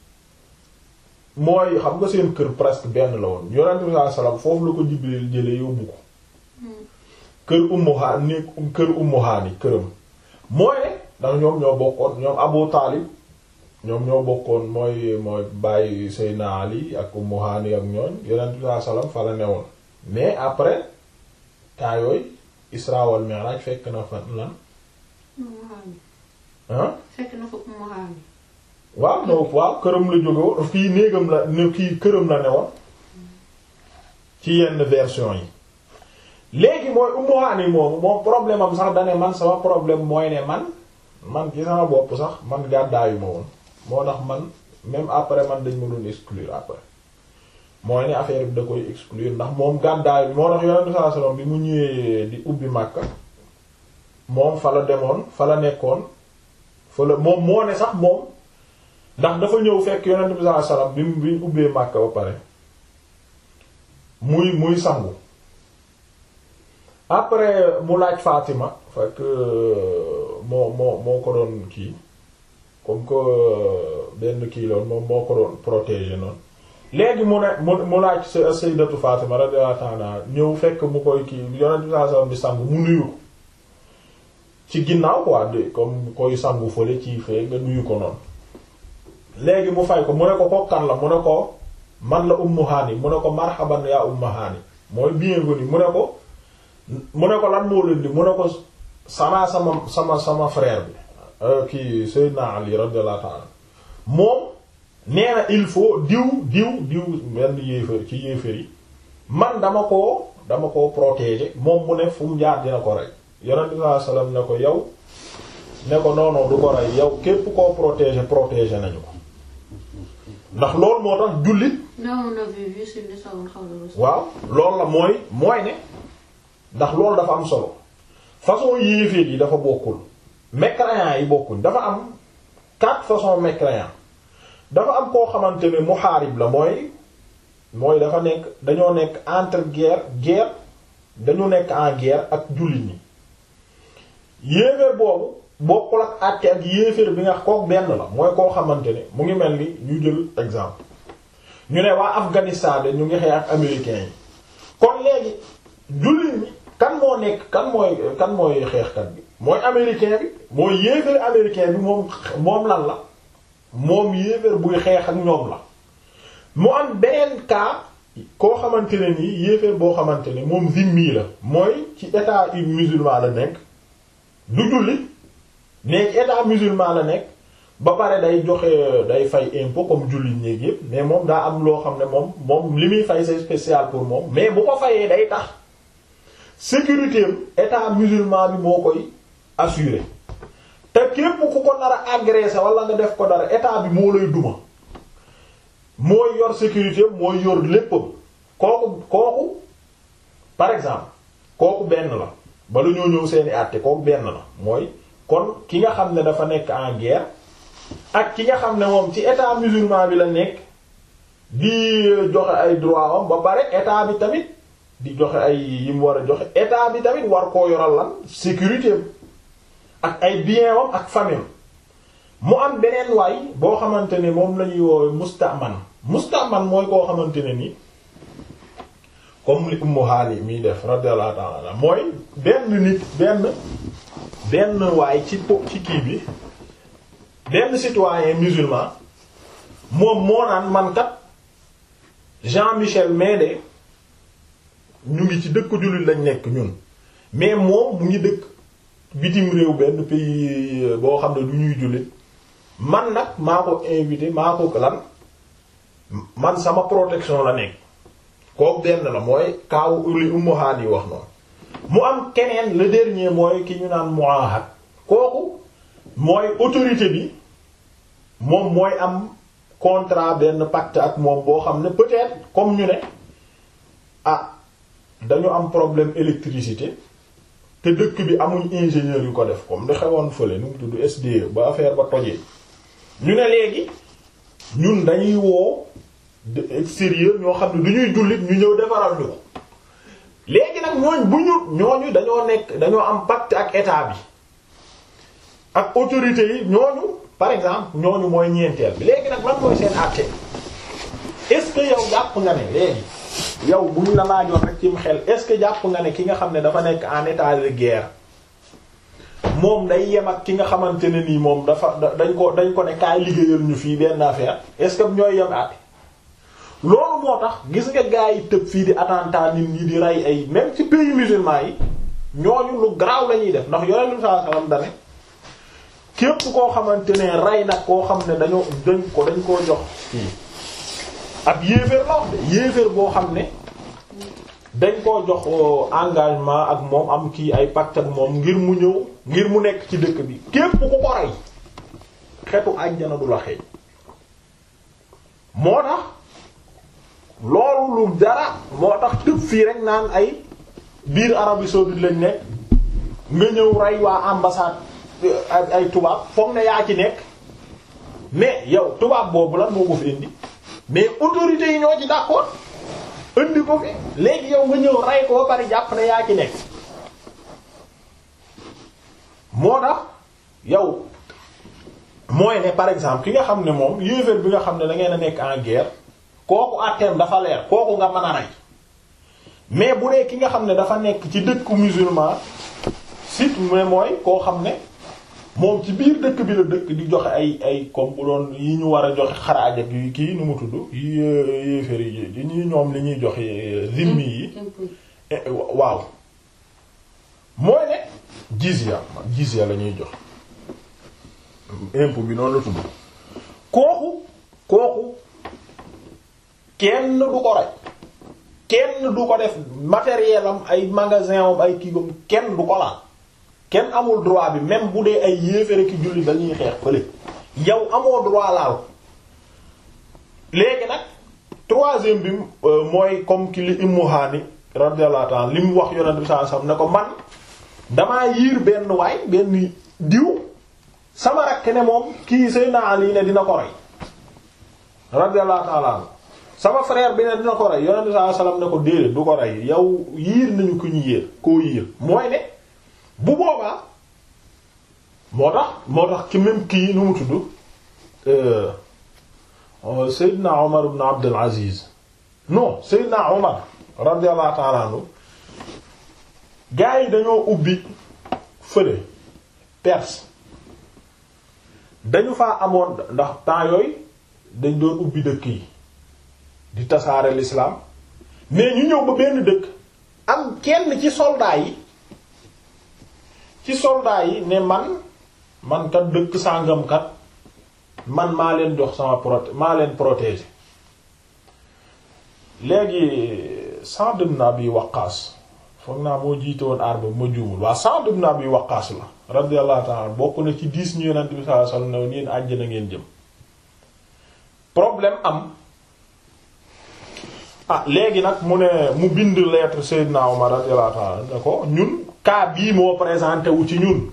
mooy xam nga seen kër presque benn la woon Yonent bi sallallahu alayhi wasallam foofu la ko Jibril jëlee yóbbu ko kër Ummu Haani kër Ummu Haani këram mooy ne ndax ñoom ñoo bokkoon ñoom Abu Taalib ñoom ñoo bokkoon mooy mooy bàyyi Seydina Ali ak Ummu Haani ak ñooñ Yonent bi sallallahu alayhi wasallam fa la newoon mais après temps yooyu Isra wal Mi'raj fekk na fa lan Ummu Haani ah fekk na fa Ummu Haani waaw no waaw këram la jóge woon fii néegam la ne kii këram la ne woon ci yenn version yi léegi mooy Ummu Haani moomu moom problème am sax dane man sama problème mooy ne man man ci sama bopp sax man gàddaayu ma woon moo tax man même après man dañ ma doon exclure après mooy ne affaire bi da koy exclure ndax moom gàddaayu moo tax yonent sallallahu alayhi wasallam bi mu ñëwee di ubbi Makka moom fa la demoon fa la nekkoon fa la moom moo ne sax moom ndax dafa ñëw fekk yonent bi sallallahu alayhi wasallam bi mu bi mu ubbee Makka ba pare muy muy sangu après mu laaj Fatima fekk moo moo moo ko doon kii comme que benn kii loon moom moo ko doon protéger noonu léegi mu ne mu mu laaj sa sayyidatu Fatima radiyallahu ta'ala ñëw fekk mu koy kii yonent bi sallallahu alayhi wasallam di sangu mu nuyu ko ci ginnaaw quoi de comme koy sangu fële ci fee nga nuyu ko noonu léegi mu fay ko mu ne ko ko kan la mu ne ko man la Ummu Haani mu ne ko marhaban yaa Ummu Haani mooy bienvenue mu ne ko mu ne ko lan moo leen di mu ne ko sama sama sama sama frère bi kii Seydina Ali radiyallahu ta'ala moom nee na il faut diw diw diw benn yéefar ci yéefar yi man dama koo dama koo protéger moom mu ne fu mu jaar dina ko rey yonent bi sallallahu alayhi wasallam ne ko yow ne ko non non du ko rey yow képp koo protéger protéger nañu ko ndax loolu moo tax jullit Non, on avait vu sur le salon xawla waaw loolu la mooy mooy ne ndax loolu dafa am solo façon yéeféer yi dafa bokkul mécréants yi bokkuñ dafa am quatre façons mécréants dafa am koo xamante ne muhaarib la mooy mooy dafa nekk dañoo nekk entre guerre guerre dañu nekk en guerre ak jullit ñi yéeféer boobu bokkul ak àtte ak yéeféer bi nga kook benn la mooy koo xamante ne mu ngi mel ni ñu jël exemple ñu ne waa Afghanistan de ñu ngi xeex ak américains yi kon léegi jullit ñi kan moo nekk kan mooy kan mooy xeexkat bi mooy américain bi mooy yéeféer américain bi moom moom lan la moom yéeféer buy xeex ak ñoom la mu am beneen cas koo xamante ne nii yéeféer boo xamante ne moom zimmi la mooy ci état musulman la nekk du jullit mais ci état musulman la nekk ba pare day joxe day fay impôt comme jullit ñéeg yépp mais moom daa am loo xam ne moom moom li muy fay c'est spécial pour moom mais bu ko fayee day tax sécurité am état musulman bi moo koy assurer te képp ku ko nar a agresser wala nga def ko dara état bi moo lay duma mooy yor sécurité am mooy yor léppam kooku kooku par exemple kooku benn la bala ñoo ñëw seeni àtte kooku benn la mooy kon ki nga xam ne dafa nekk en guerre ak ki nga xam ne moom ci état musulman bi la nekk di joxe ay droit am ba pare état bi tamit di joxe ay yi mu war a joxe état bi tamit war koo yoral lan sécurité ak ay bien am ak famille mu am beneen waay boo xamante ne moom la ñuy woowe mustaman mustaman mooy koo xamante ne ni comme li Ummu Haani miy def radiyallahu ta'ala mooy benn nit benn benn waay ci po ci kii bi benn citoyen musulman moom moo naan man kat Jean-Michel Médé ñu ngi ci dëkk jullit lañ nekk ñun mais moom mu ngi dëkk bitim réew benn pays boo xam ne du ñuy jullit man nag maa ko invité maa ko lan man sama protection la nekk kooku benn la mooy kaawu li Ummu Haani wax noonu mu am keneen le dernier mooy ki ñu naan muahad kooku mooy autorité bi moom mooy am contrat benn pacte ak moom boo xam ne peut-être comme ñu ne ah dañu am problème électricité te dëkk bi amuñ ingénieur yu ko def comme li xewoon fële nu mu tudd SDE ba affaire ba tojee ñu ne léegi ñun dañuy woo de extérieur ñoo xam ne du ñuy jullit ñu ñëw defaral ñu ko léegi nag ñooñ bu ñu ñooñu dañoo nekk dañoo am pacte ak état bi ak autorités yi ñooñu par exemple ñooñu mooy ñeenteel bi léegi nag lan mooy seen àtte est-ce que yow jàpp nga ne léegi yow bu ñu la laajoon rek ci xel est-ce que jàpp nga ne ki nga xam ne dafa nekk en état de guerre moom day yem ak ki nga xamante ne nii moom dafa dañ ko dañ ko ne kaay liggéeyal ñu fii benn affaire est-ce que ñooy yem àtte loolu moo tax gis nga gaa yi tëb fii di attentat nit ñi di rey ay même ci pays musulman yi ñooñu lu garaaw la ñuy def ndax yonent bi sallallahu alayhi wasallam dane képp koo xamante ne rey nag koo xam ne dañoo dañ ko dañ koo jox kii ab yéeféer la wax de yéeféer boo xam ne dañ koo jox engagement ak moom am kii ay pacte ak moom ngir mu ñëw ngir mu nekk ci dëkk bi képp ku ko rey xetu àjjana du la xeeñ moo tax loolu lu dara moo tax tëb fii rek naan ay biir Arabie saoudite lañ nekk nga ñëw rey waa ambassade ay ay tubaab foog ne yaa ci nekk mais yow tubaab boobu lan moo ko fi indi mais autorités yi ñoo ci d'accord indi ko fi léegi yow nga ñëw rey ko ba bari jàpp ne yaa ci nekk moo tax yow mooy ne par exemple ki nga xam ne moom yéeféer bi nga xam ne da ngeen a nekk en guerre kooku àtteem dafa leer kooku nga mën a rey mais bu dee ki nga xam ne dafa nekk ci dëkku musulman sit mais mooy koo xam ne moom ci biir dëkk bi la dëkk di joxe ay ay comme bu doon yi ñu war a joxe xaraaj ak yi kii nu mu tudd yi yéeféer yi ñi ñoom li ñuy joxe zimmi yi waaw mooy ne jizya jizya la ñuy jox impôt bi noonu la tudd kooku kooku kenn du ko rey kenn du ko def matériel am ay magasin am ay kigom kenn du ko laal kenn amul droit bi même bu dee ay yéefere ki julli dañuy xeex fële yow amoo droit laal léegi nag troisième bi mooy comme ki li Ummu Hani radiyallahu ta'ala li mu wax yonent bi sallallahu alayhi wasallam ne ko man damaa yiir benn waay benn diw sama rakk ne moom kii Seydina Ali ne dina ko rey radiyallahu ta'ala anhu sama frère bi ne dina ko rey yonent bi sallallahu alayhi wasallam ne ko déedéet du ko rey yow yiir nañu ko ñu yéer koo yiir mooy ne bu boobaa moo tax moo tax ci même kii nu mu tudd Seydina Omar ibn Abdul Aziz non Seydina Omar radiyallahu ta'ala anhu gaa yi dañoo ubbi fële Perse dañu faa amoon ndax temps yooyu dañ doon ubbi dëkk yi di tasaare l'islam mais ñu ñëw ba benn dëkk am kenn ci soldats yi ci soldats yi ne man man kat dëkk sàngam kat man maa leen jox sama proté maa leen protéger léegi Sa'd ibn Abi Waqqas foog naa moo jiite woon arme ma juumul waa Sa'd ibn Abi Waqqas la radiyallahu ta'ala bokk na ci dix ñu Yonent bi sallallahu alayhi wasallam ne yéen àjjana ngeen jëm problème am ah léegi nag mu ne mu bind lettre Seydina Omar radiyallahu ta'ala ne ko ñun cas bii moo présenté wu ci ñun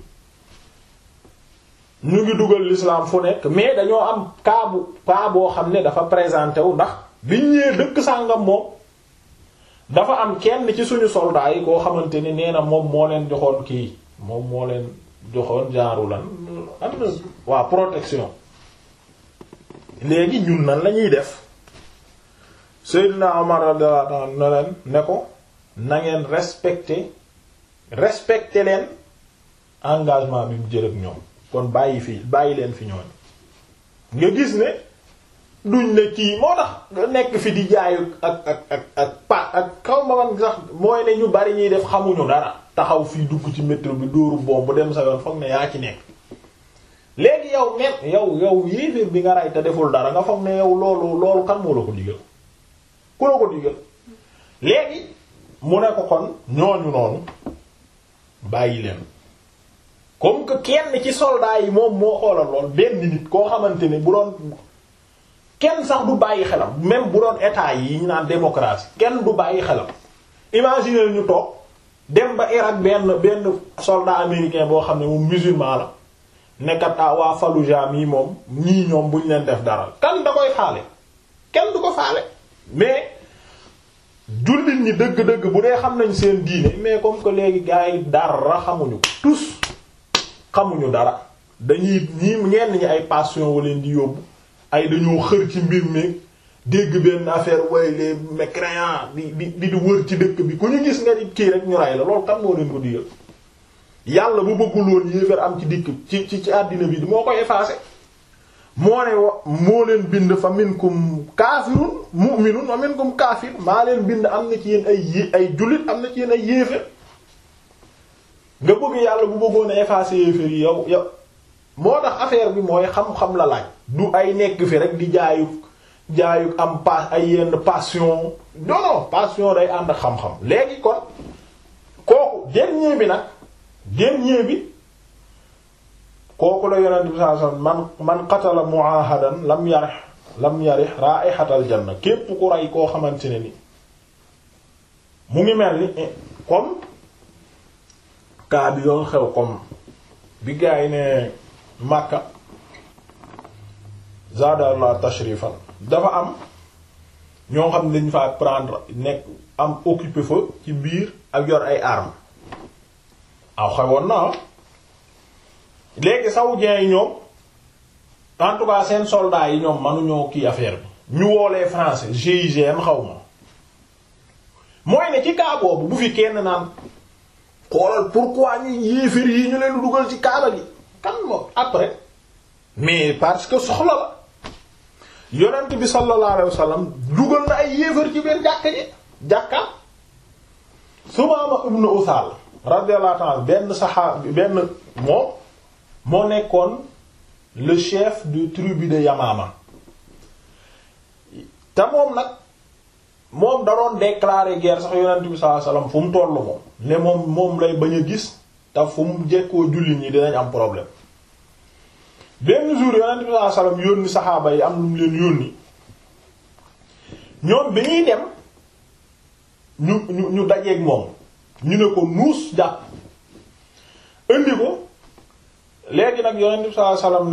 ñu ngi dugal l'islam fu nekk mais dañoo am cas bu cas boo xam ne dafa présenté wu ndax biñ ñëwee dëkk sàngam moom dafa am kenn ci suñu soldats yi koo xamante ni nee na moom moo leen joxoon kii moom moo leen joxoon jaaru lan am na waa protection léegi ñun nan lañuy def Seydina Omar radiyallahu anhu ne leen ne ko na ngeen respecter respecter leen engagement bi mu jël ak ñoom kon bàyyi fi bàyyi leen fi ñooñ nga gis ne duñ ne kii moo tax nekk fi di jaayu ak ak ak ak pa ak xaw ma man sax mooy ne ñu bari ñuy def xamuñu dara taxaw fii dugg ci métro bi dóoru bombu dem sa yoon foog ne yaa ci nekk léegi yow même yow yow yéeféer bi nga rey te deful dara nga foog ne yow loolu loolu kan moo la ko digal ku la ko digal léegi mu ne ko kon ñooñu noonu bàyyi leen comme que kenn ci soldats yi moom moo xoolal lool benn nit koo xamante ne bu doon kenn sax du bàyyi xelam même bu doon état yi ñu naan démocratie kenn du bàyyi xelam imaginer ñu toog dem ba Irak benn benn soldat américain boo xam ne moom musulman la nekkat ah waa Fallujah mii moom ñii ñoom buñ leen def dara kan da koy faale kenn du ko faale mais jullit ñi dëgg-dëgg bu dee xam nañ seen diine mais comme que léegi gars yi dara xamuñu tous xamuñu dara dañuy ñii ñenn ñi ay passion waleen di yóbbu ay dañoo xër ci mbir mi dégg benn affaire way les mécréants di di di di wër ci dëkk bi ku ñu gis nga di kii rek ñu ray la loolu kan moo leen ko digal yàlla bu bëggul woon yéefar am ci dikk ci ci ci àddina bi moo koy effacer moo ne wa moo leen bind fa minkum kaafirun mu'minun wa minkum kaafir maa leen bind am na ci yéen ay yé ay jullit am na ci yéen ay yéefér nga bëgg yàlla bu bëggoon a effacer yéefér yi yow yow moo tax affaire bi mooy xam-xam la laaj du ay nekk fi rek di jaayu jaayu am pas ay yenn passion non non passion day ànd ak xam-xam léegi kon kooku dernier bi nag dernier bi kooku la yonent bi sallallahu alayhi wasallam man man qatala muahadan lam yarih lam yarih ra'ihatal janna képp ku rey koo xamante ne ni mu ngi mel ni comme cas bi yoon xew comme bi gaa yi ne Makka zadallah tashrifan dafa am ñoo xam ne dañu fa prendre nekk am occupé fa ci biir ak yor ay armes aw xewoon na léegi saoudiens yi ñoom en tout cas seen soldats yi ñoom mënuñoo kii affaire bi ñu woolee français GIGN xaw ma mooy ne ci cas boobu bu fi kenn naan xoolal pourquoi ñu yéefér yi ñu leen dugal ci kaaba gi kan moom après mais parce que soxla la yonent bi sallallahu alayhi wasallam dugal na ay yéefér ci biir jàkka ji jàkka Sumaama ibn Usaal radiyallahu ta'ala benn saxaab benn moom moo nekkoon le chef de tribu de Yamama te moom nag moom da doon déclarer guerre sax yonent bi sallallahu alayhi wasallam fu mu tollu moom ne moom moom lay bañ a gis te fu mu jekkoo jullit ñi dinañ am problème benn jour yonent bi sallallahu alayhi wasallam yónni saxaaba yi am lu mu leen yónni ñoom bi ñuy dem ñu ñu ñu dajeeg moom ñu ne ko nuus jàpp indi ko léegi nag yonent bi sallallahu alayhi wasallam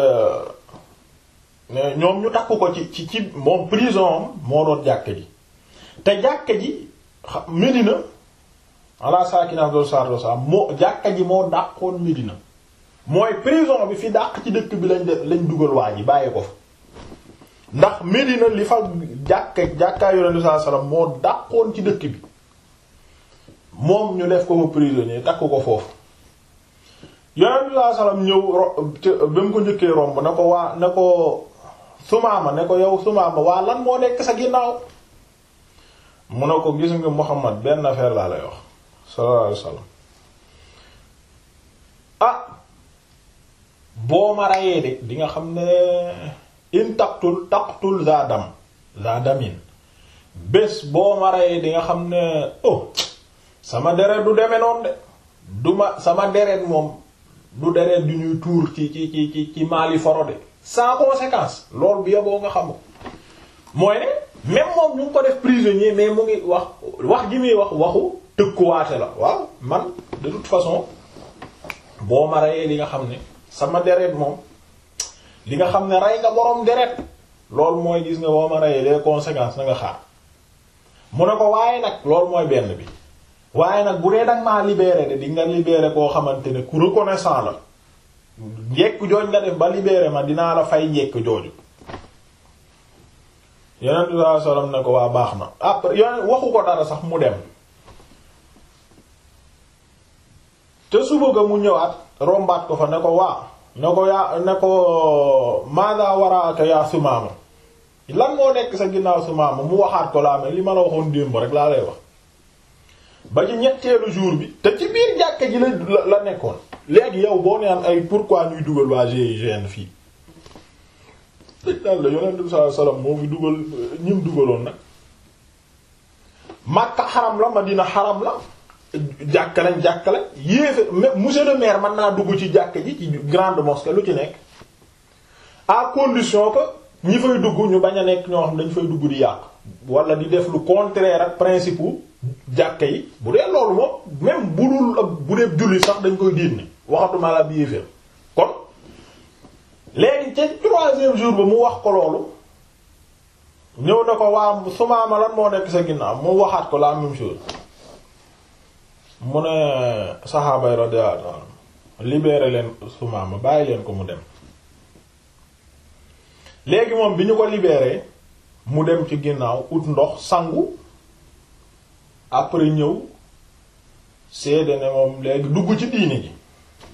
ne ne ñoom ñu takk ko ci ci ci moom prison am moo doon jàkka ji te jàkka ji Medina ala saakina abdol sardo sa moo jàkka ji moo dàqoon Medina mooy prison bi fi dàq ci dëkk bi lañ def lañ dugal waa ji bàyyi ko fa ndax Medina li fa jàkka jàkkaay yonent bi sallallahu alayhi wasallam moo dàqoon ci dëkk bi moom ñu def ko fa prisonnier takk ko foofu yonent bi sallallahu alayhi wasallam ñëw ba mu ko njëkkee romb ne ko waa ne ko Sumaama ne ko yow Sumaama waa lan moo nekk sa ginnaaw mu ne ko gis nga Muhammad benn affaire laa lay wax sallallahu alayhi wasallam ah boo ma rayee de di nga xam ne in taqtul taqtul za dam za damin bés boo ma rayee di nga xam ne oh sama deret du deme noonu de du ma sama deret moom du deret du ñuy tuur ci ci ci ci ci maali foro de sans conséquence loolu bi yoboo nga xam mooy ne même moom ñu ngi ko def prisonnier mais mu ngi wax wax ji muy wax waxu tëkkuwaate la waaw man de toute façon boo ma reyee li nga xam ne sama deret moom li nga xam ne rey nga boroom deret loolu mooy gis nga boo ma reyee les conséquences na nga xaar mu ne ko waaye nag loolu mooy benn bi waaye nag bu dee danga maa libéré de di nga libéré koo xamante ne ku reconnaissant la njekk jooj nga def ba libéré ma dinaa la fay njekk jooju yonent bi sallallahu alayhi wasallam ne ko waa baax na après yonent waxu ko dara sax mu dem te suba ga mu ñëwaat rombaat ko fa ne ko waa ne ko yaa ne ko maada waraaka yaa Sumaama lan moo nekk sa ginnaaw Sumaama mu waxaat ko laa mel li ma la waxoon démb rek laa lay wax ba ci ñetteelu jour bi te ci biir jàkka ji la la nekkoon léegi yow boo neen ay pourquoi ñuy dugal waa GIGN fii dëgg daal la yonent bi sallallahu alayhi wasallam moo fi dugal ñim dugaloon nag Makka xaram la Madina xaram la jàkka lañ jàkka la yéefe monsieur le maire mën naa dugg ci jàkka ji ci grande mosquée lu ci nekk à condition que ñi fay dugg ñu bañ a nekk ñoo xam dañ fay dugg di yàq wala di def lu contraire ak principe jàkka yi bu dee loolu moom même bu dul ak bu dee julli sax dañ koy diine waxatuma la bi yéeféer kon léegi ca troisième jour ba mu wax ko loolu ñëw na ko waa Sumaama lan moo nekk sa ginnaaw mu waxaat ko la même chose mu ne saxaabay radiyallahu anhum libéré leen Sumaama bàyyi leen ko mu dem léegi moom bi ñu ko libéré mu dem ci ginnaaw ut ndox sangu après ñëw seede ne moom léegi dugg ci diini ji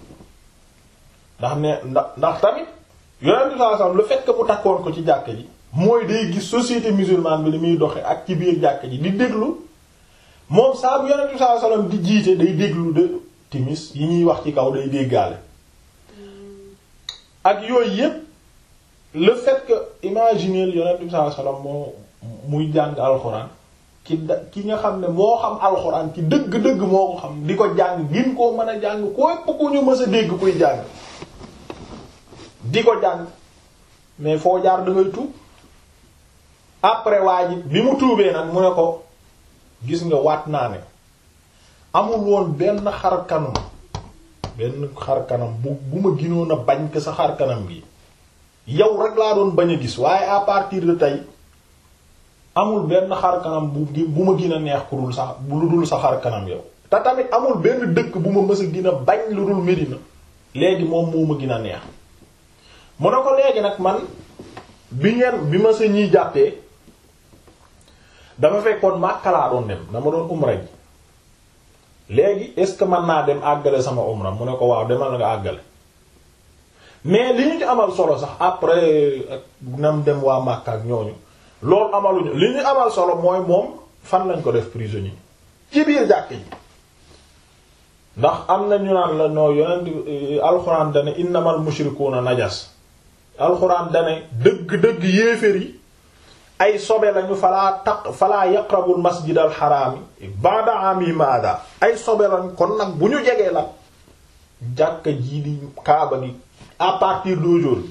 ndax ne ndax ndax tamit yonent bi sallallahu alayhi wasallam le fait que mu takkoon ko ci jàkk ji mooy day gis société musulmane bi li muy doxe ak ci biir jàkk ji di déglu moom saa bu yonent bi sallallahu alayhi wasallam di jiite day déglu de timis yi ñuy wax ci kaw day déggaale ak yooyu yépp le fait que imaginer yonent bi sallallahu alayhi wasallam moo muy jàng alxuraan ki da ki nga xam ne moo xam alxuraan ci dëgg-dëgg moo ko xam di ko jàng gin koo mën a jàng ko ëpp ku ñu mës a dégg kuy jàng di ko jàng mais foo jaar da ngay tuub après waa ji bi mu tuubee nag mu ne ko gis nga waat naa ne amul woon benn xar kanam benn xar kanam bu bu ma ginoon a bañ ko sa xar kanam gi yow rek laa doon bañ a gis waaye à partir de tey amul benn xar kanam bu bu ma gën a neex ku dul sa lu dul sa xar kanam yow te tamit amul benn dëkk bu ma mës a gën a bañ lu dul Medina léegi moom moo ma gën a neex mu ne ko léegi nag man bi ngeen bi ma sa ñiy jàppee dafa fekkoon Makka laa doon dem dama doon umra ji léegi est-ce que mën naa dem àggale sama umra mu ne ko waaw demal na nga àggale mais li ñu ci amal solo sax après ak nam dem waa Makka ak ñooñu loolu amaluñu li ñu amal solo mooy moom fan lañ ko def prisonnier ci biir jàkk ji ndax am na ñu naan la noo yonent alxuraan dane innamal mushrikuuna najas alxuraan dane dëgg-dëgg yéeféer yi ay sobe lañu falaa taq falaa yaqrabul masjidal xaraami ba'da ami maada ay sobe lañ kon nag bu ñu jegee la jàkka jii di kaaba gi à partir d'aujourd'hui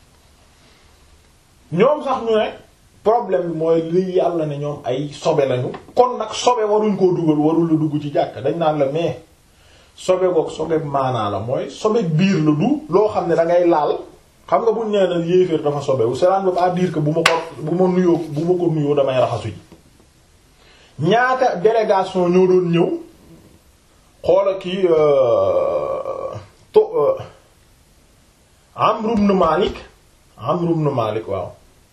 ñoom sax ñu ne problème bi mooy li yàlla ne ñoom ay sobe lañu kon nag sobe waruñ koo dugal warul la dugg ci jàkka dañ naan la mais sobe goog sobe maanaa la mooy sobe biir la du loo xam ne da ngay laal xam nga buñ nee na yéeféer dafa sobewu cela ne veut pas dire que bu ma ko bu ma nuyoo bu ma ko nuyoo damay raxasu ji ñaata délégation ñoo doon ñëw xoola kii to Amr ibn Malik Amr ibn Malik waaw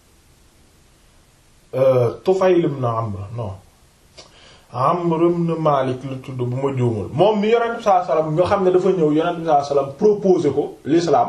Tufayl ibn Amr non Amr ibn Malik la tudd bu ma juumul moom mi yonent bi sallallahu alayhi wasallam nga xam ne dafa ñëw yonent bi sallallahu alayhi wasallam proposé ko l'islam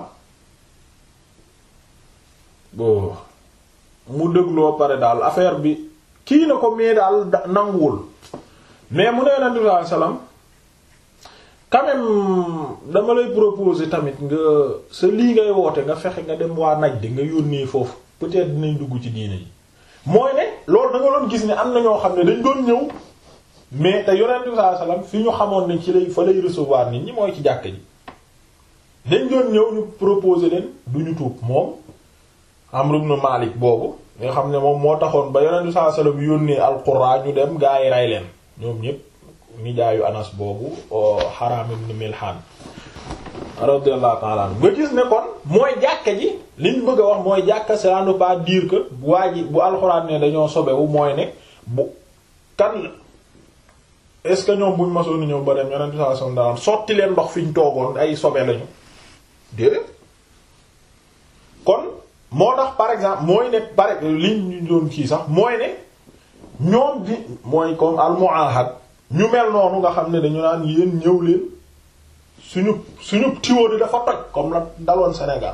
bon mu dégloo pare daal affaire bi kii na ko mais daal nanguwul mais mu ne yonent bi sallallahu alayhi wasallam quand même dama lay proposer tamit nga sa lii ngay woote nga fexe nga dem waa naj di nga yónnee foofu peut-être dinañ dugg ci diine yi mooy ne loolu da nga doon gis ne am na ñoo xam ne dañ doon ñëw mais te yonent bi sallallahu alayhi wasallam fi ñu xamoon ne ci lay fa lay recevoir nit ñi mooy ci jàkk ji dañ doon ñëw ñu proposer leen du ñu tuub moom Amr ibn Malik boobu nga xam ne moom moo taxoon ba yonent bi sallallahu alayhi wasallam yónnee al-Qurra ñu dem gaa yi rey leen ñoom ñépp nijaayu Anas boobu Haram ibn Milhan radiyallahu ta'ala anhu nga gis ne kon mooy jàkka ji liñ bëgg a wax mooy jàkka cela ne veut pas dire que bu waa ji bu alxuraan ne dañoo sobewu mooy ne bu kan la est-ce que ñoom buñ masoon ñëw ba dem yonent sallallahu alayhi wasallam sotti leen ndox fi ñu toogoon ay sobe lañu déedéet kon moo tax par exemple mooy ne par liñ ñu doon kii sax mooy ne ñoom di mooy comme al muahad ñu mel noonu nga xam ne dañu naan yéen ñëw leen suñu suñu tiwo di dafa toj comme la daloon Sénégal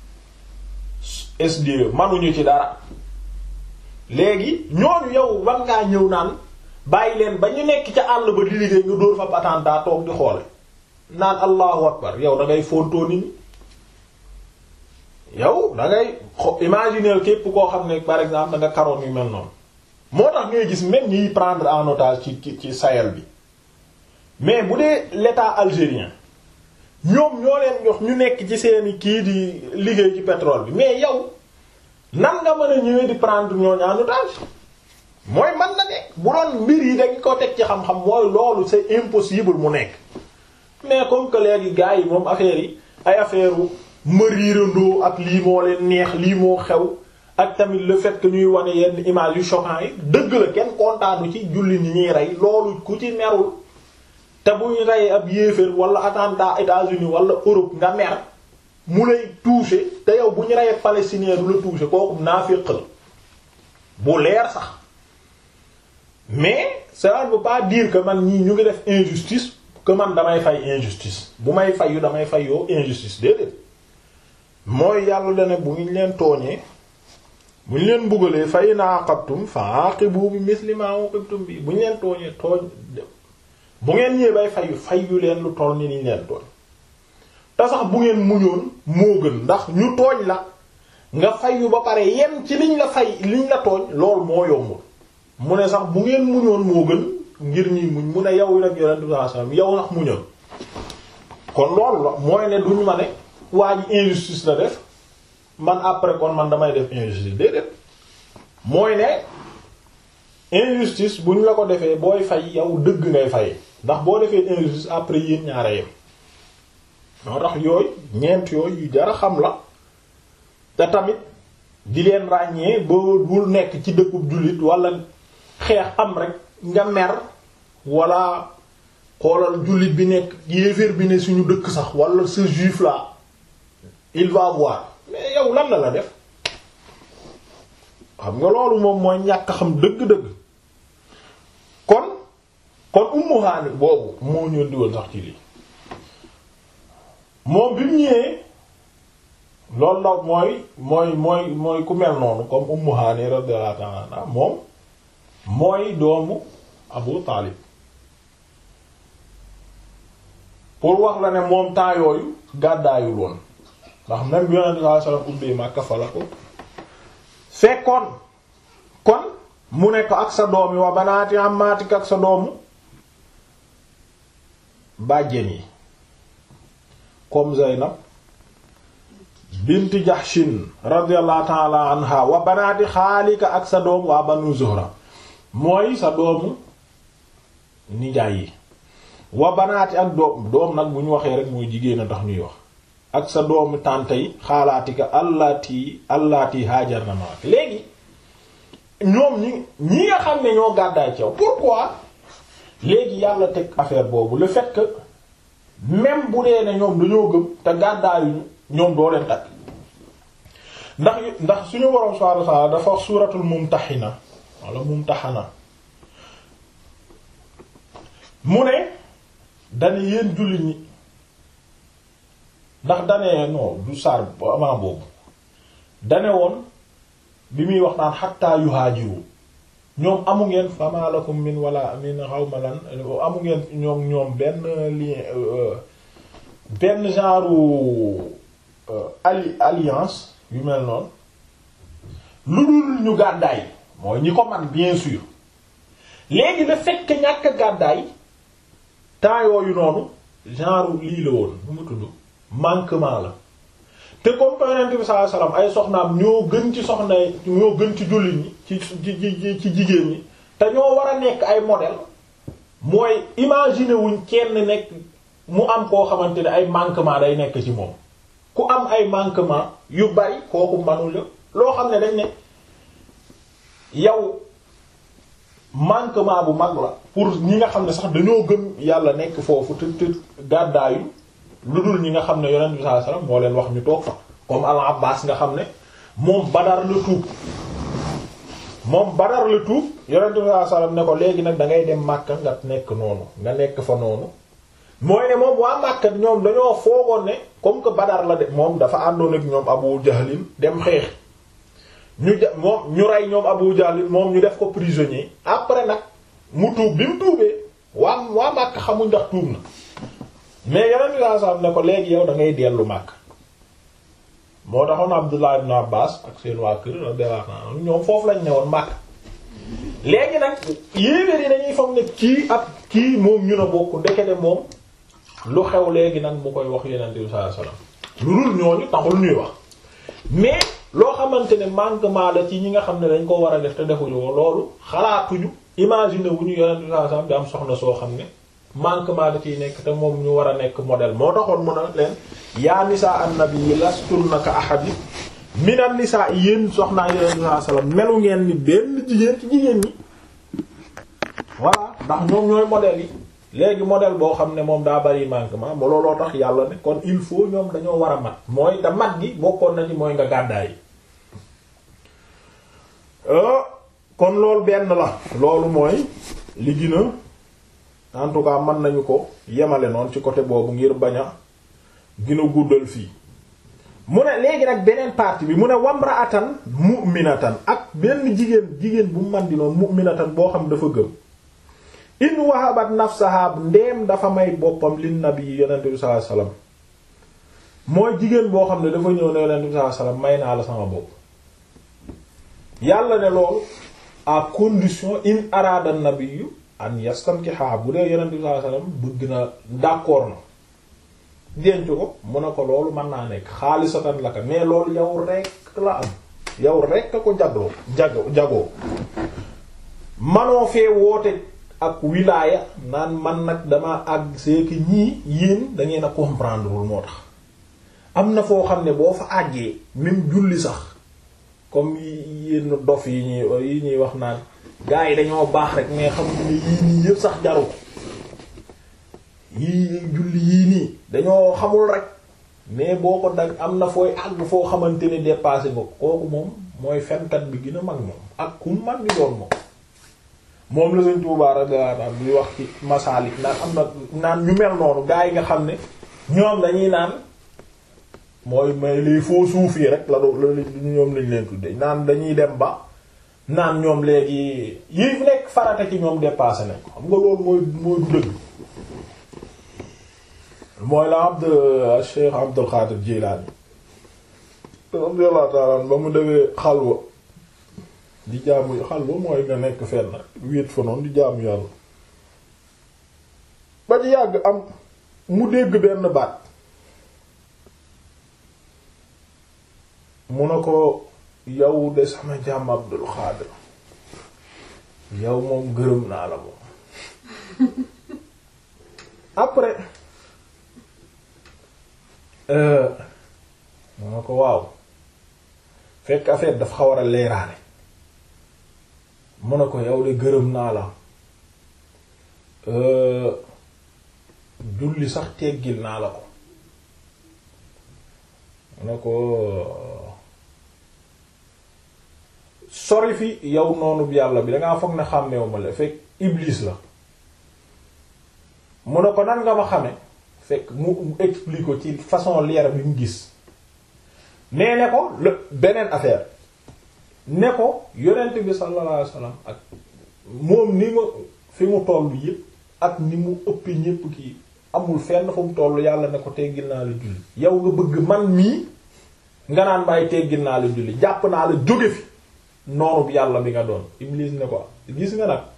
SDE manuñu ci dara léegi ñooñu yow war ngaa ñëw naan bàyyi leen ba ñu nekk ca àll ba di liggéey nga dóor fa attentat toog di xoole naan allahu akbar yow da ngay fontoo nit ñi yow da ngay imaginer képp koo xam ne par exemple da nga karoon yu mel noonu moo tax ngay gis même ñiy prendre en otage ci ci ci Sahel bi mais bu dee l'état algérien ñoom ñoo leen jox ñu nekk ci seeni kii di liggéey ci pétrole bi mais yow nan nga mën a ñëwee di prendre ñooñu en otage mooy man na nekk bu doon mbir yi dañ ko teg ci xam-xam mooy loolu c'est impossible mu nekk mais comme que léegi gars yi moom affaire yi ay affaire mariirandoo ak lii moo leen neex lii moo xew ak tamit le fait que ñuy wane yenn image yu choquant yi dëgg la kenn kontaanu ci julli ni ñuy rey loolu ku ci merul te bu ñu reyee ab yéeféer wala attentat États-Unis wala Europe nga mer mu lay toucher te yow bu ñu reyee palestinien du la toucher kooku naafiq la bu leer sax mais ça ne veut pas dire que man ñii ñu ngi def injustice que man damay fay injustice bu may fayu damay fay yoo injustice déedéet mooy yàlla da ne bu ñu leen tooñee bu ñu leen mbugalee fa in aqabtum fa aqibu bi misli ma uqibtum bi bu ñu leen tooñee tooñ bu ngeen ñëwee bay fayu fayu leen lu toll ni niñ leen tooñ te sax bu ngeen muñoon moo gën ndax ñu tooñ la nga fayu ba pare yem ci liñ la fay liñ la tooñ lool moo yombul mu ne sax bu ngeen muñoon moo gën ngir ñuy muñ mu ne yow nag yonent bi sallallahu alayhi wasallam yow sax muñoon kon loolu la mooy ne duñ ma ne waa ji injustice la def man après kon man damay def injustice déedéet mooy ne injustice buñ la ko defee booy fay yow dëgg ngay fay ndax boo defee injustice après yéen ñaara yem moo tax yooyu ñeent yooyu yu jara xam la te tamit di leen ràññee boo bul nekk ci dëkkub jullit wala xeex am rek nga mer wala xoolal jullit bi nekk yéeféer bi ne suñu dëkk sax wala ce juif là il va voir mais yow lan la la def xam nga loolu moom mooy ñàkk xam dëgg-dëgg kon kon Ummu Haani boobu moo ñëw diwoon sax ci lii moom bi mu ñëwee loolu la mooy mooy mooy mooy ku mel noonu comme Ummu Haani radiyallahu ta'ala anha moom mooy doomu Abu Taalib pour wax la ne moom temps yooyu gàddaayul woon ndax même bi Yonent bi sallallahu alayhi wasallam ubbee Makka fa la ko fekkoon kon mu ne ko ak sa doom yi wa banaati amaatik ak sa doomu bàjjen yi comme Zaynab bint Jahshin radiyallahu ta'ala anha wa banaati xaalika ak sa doom waa Banu Zuhra mooy sa doomu nijaay yi wa banaati ak doom doom nag bu ñu waxee rek mooy jigéen a tax ñuy wax ak sa doomu tànta yi xaalaatika allaati allaati haajar na maak léegi ñoom ñi ñi nga xam ne ñoo gàddaay ceew pourquoi léegi yàlla teg affaire boobu le fait que même bu dee ne ñoom dañoo gëm te gàddaayuñu ñoom doo leen takk ndax ndax suñu boroom subhaanahu wa ta'aala dafa wax suuratul mumtahina wala mumtahana mu ne dane yéen jullit ñi ndax dane non du saar avant boobu dane woon bi muy wax naan xatta yuhaajiru ñoom amu ngeen fama lakum min wala min xawma lan amu ngeen ñoom ñoom benn lien benn genre alli alliance yu mel noonu lu dul ñu gàddaay mooy ñi ko man bien sûr léegi le fait que ñàkk gàddaay temps yooyu noonu genre lii la woon bu mu tudd manquement la te comme que Yonent bi sallallahu alayhi wasallam ay soxnaam ñoo gën ci soxna ñoo gën ci jullit ñi ci ci ci jigéen ñi te ñoo war a nekk ay modèle mooy imaginer wuñ kenn nekk mu am koo xamante ne ay manquement day nekk ci moom ku am ay manquement yu bari kooku manul la loo xam ne dañ ne yow manquement bu mag la pour ñi nga xam ne sax dañoo gëm yàlla nekk foofu te te gàddaayu lu dul ñi nga xam ne yonent bi sallallahu alayhi wasallam moo leen wax ñu toog fa comme al Abbas nga xam ne moom Badar la tuub moom Badar la tuub yonent bi sallallahu alayhi wasallam ne ko léegi nag da ngay dem Makka nga nekk noonu nga nekk fa noonu mooy ne moom waa Makka ñoom dañoo foogoon ne comme que Badar la de moom dafa àndoon ak ñoom Abu Jahlin dem xeex ñu ja moom ñu rey ñoom Abu Jahlin moom ñu def ko prisonnier après nag mu tuub bi mu tuubee waa waa Makka xamuñ ndax tuub na mais yeneen i laa ne ko léegi yow da ngay dellu Makka moo taxoon Abdullah ibn Abbas ak seen waa kër radiyallahu anhu ñoom foofu lañ ne woon Makka léegi nag yéeféer yi dañuy foog ne kii ak kii moom ñu na bokk ndekete moom lu xew léegi nag mu koy wax Yonent bi sallallahu alayhi wasallam lu dul ñooñu taxul ñuy wax mais loo xamante ne manquement la ci ñi nga xam ne dañ ko war a def te defuñu ko loolu xalaatuñu imaginer wu ñu Yonent bi sallallahu alayhi wasallam di am soxna soo xam ne manquement da ciy nekk te moom ñu war a nekk modèle moo taxoon mun a leen yaa nisaa an-nabi lastunna ka ahadin minan nisaa yéen soxnaa Yonent bi sallallahu alayhi wasallam melu ngeen ni benn jigéen ci jigéen ñi voilà ndax ñoom ñooy modèle yi léegi modèle boo xam ne moom daa bari manquement ba looloo tax yàlla ne kon il faut ñoom dañoo war a mat mooy da mat gi bokkoon na ci mooy nga gàddaay kon loolu benn la loolu mooy li gën a en tout cas mën nañu ko yemale noonu ci côté boobu ngir bañ a gën a guddal fii mu ne léegi nag beneen partie bi mu ne wamraatan mu'minatan ak benn jigéen jigéen bu man di noonu mu'minatan boo xam dafa gëm in wahabat nafsaha ndeem dafa may boppam lin nabi yonent bi sallallahu alayhi wasallam mooy jigéen boo xam ne dafa ñëw ne yonent bi sallallahu alayhi wasallam may naa la sama bopp yàlla ne loolu à condition in arada nabiyyu an yastankiha bu dee yonent bi sallallahu alayhi wasallam bëgg na d'accord na denc ko mu ne ko loolu mën naa nekk xaalisatan la ka mais loolu yow rekk la am yow rekk a ko jagloo jago jagoo manoo fee woote ak wilaaya naan man nag dama àgg c'est que ñii yéen da ngeen a comprendre wul moo tax am na foo xam ne boo fa àggee même julli sax comme yenn dof yi ñuy yi ñuy wax naan gars yi dañoo baax rek mais xam ne yii nii yëpp sax jaru ko yii julli yii nii dañoo xamul rek mais boo ko dag am na fooy àgg foo xamante ni dépassé nga kooku moom mooy fenkat bi gën a mag moom ak ku mag di doon moom moom la Sëriñ Tuubaa radiyallahu anhu bi wax ci Masaalik naan am na naan ñu mel noonu gaa yi nga xam ne ñoom dañuy naan mooy may les faux soufis rek la do la ñoom lañ leen tudde naan dañuy dem ba naan ñoom léegi yi nekk farata ci ñoom dépassé nañ ko xam nga loolu mooy mooy du dëgg mooy la abd Cheikh Abdul Qadir Jilani radiyallahu ta'ala ba mu defee xalwa di jaamu xalwa mooy nga nekk fenn wéet fa noonu di jaamu yàlla ba ci yàgg am mu dégg benn baat mu ne ko yow de sama jàmm Abdul Qadir yow moom gërëm naa la moom après mu ne ko waaw fekk affaire dafa xaw a leeraale mu ne ko yow de gërëm naa la julli sax teggil naa la ko mu ne ko sori fi yow noonu bi yàlla bi dangaa foog ne xàmmeewu ma la fekk iblis la mu ne ko nan nga ma xame fekk mu explique ko ci façon leer bi mu gis nee ne ko le beneen affaire ne ko yonent bi sallallahu alayhi wasallam ak moom ni ma fi mu toll yépp ak ni mu ëpp ñépp kii amul fenn fu mu toll yàlla ne ko teggil naa la julli yow nga bëgg man mii nga naan may teggil naa la julli jàpp naa la jóge fi noonu bi yàlla bi nga doon Iblis ne ko gis nga nag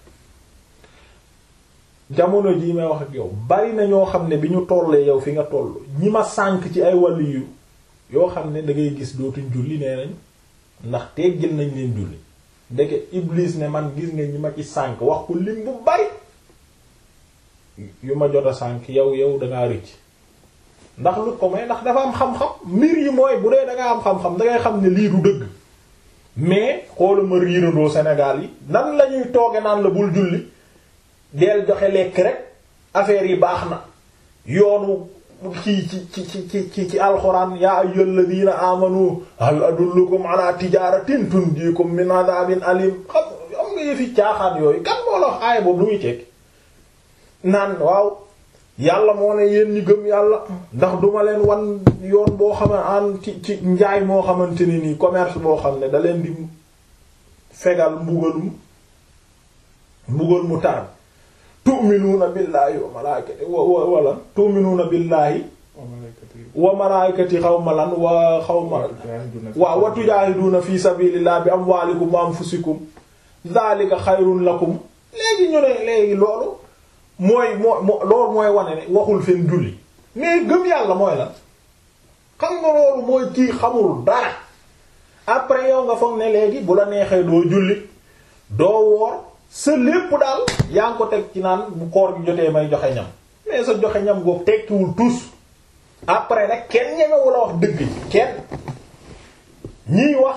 jamono jii may wax ak yow bari na ñoo xam ne bi ñu tollee yow fi nga toll ñi ma sànk ci ay wàllu yu yoo xam ne da ngay gis dootuñ julli nee nañ ndax teggil nañ leen julli ndeke Iblis ne man gis nga ñi ma ci sànk wax ko lim bu bari yu ma jot a sànk yow yow dangaa rëcc ndax lu ko may ndax dafa am xam-xam mbir yi mooy bu dee dangaa am xam-xam dangay xam ne lii du dëgg mais xoola ma riirandoo Sénégal yi nan la ñuy tooge naan la bul julli deel joxe lekk rek affaire yi baax na yoonu ci ci ci ci ci ci alxuraan yaa ayyuhal ladina amanu hal adullukum ala tijaratin tunjikum min adabin alim xam am nga yëfi caaxaan yooyu kan moo la wax aaya boobu lu muy teg naan waaw yàlla moo ne yéen ñi gëm yàlla ndax duma leen wan yoon boo xam ne an ci ci njaay moo xamante ne nii commerce boo xam ne da leen di fegal mbugalum mbugal mu tar tu'minuuna billaahi wa malaikati wa wala tu'minuuna billaahi wa malaikati xawma lan wa xawma waaw wa tujaahiduuna fi sabilillah bi amwaalikum wa anfusikum dhalika xayrun lakum léegi ñu ne léegi loolu mooy moo loolu mooy wane ne waxul fen julli mais gëm yàlla mooy lan xam nga loolu mooy kii xamul dara après yow nga foog ne léegi bu la neexee doo julli doo woor sa lépp daal yaa ngi ko teg ci naan bu koor gi jotee may joxe ñam mais sa joxe ñam googu tekkiwul tous après nag kenn ñemewu la wax dëgg kenn ñiy wax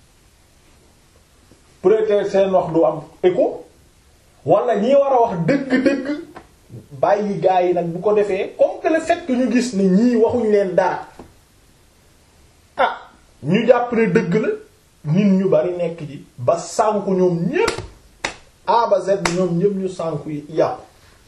peut-être seen wax du am écho wala ñi war a wax dëgg-dëgg bàyyi gaa yi nag bu ko defee comme que le fait que ñu gis ne ñii waxuñ leen dara ah ñu jàpp ne dëgg la nit ñu bari nekk ci ba sànku ñoom ñépp A ba Z ñoom ñépp ñu sànku yàqu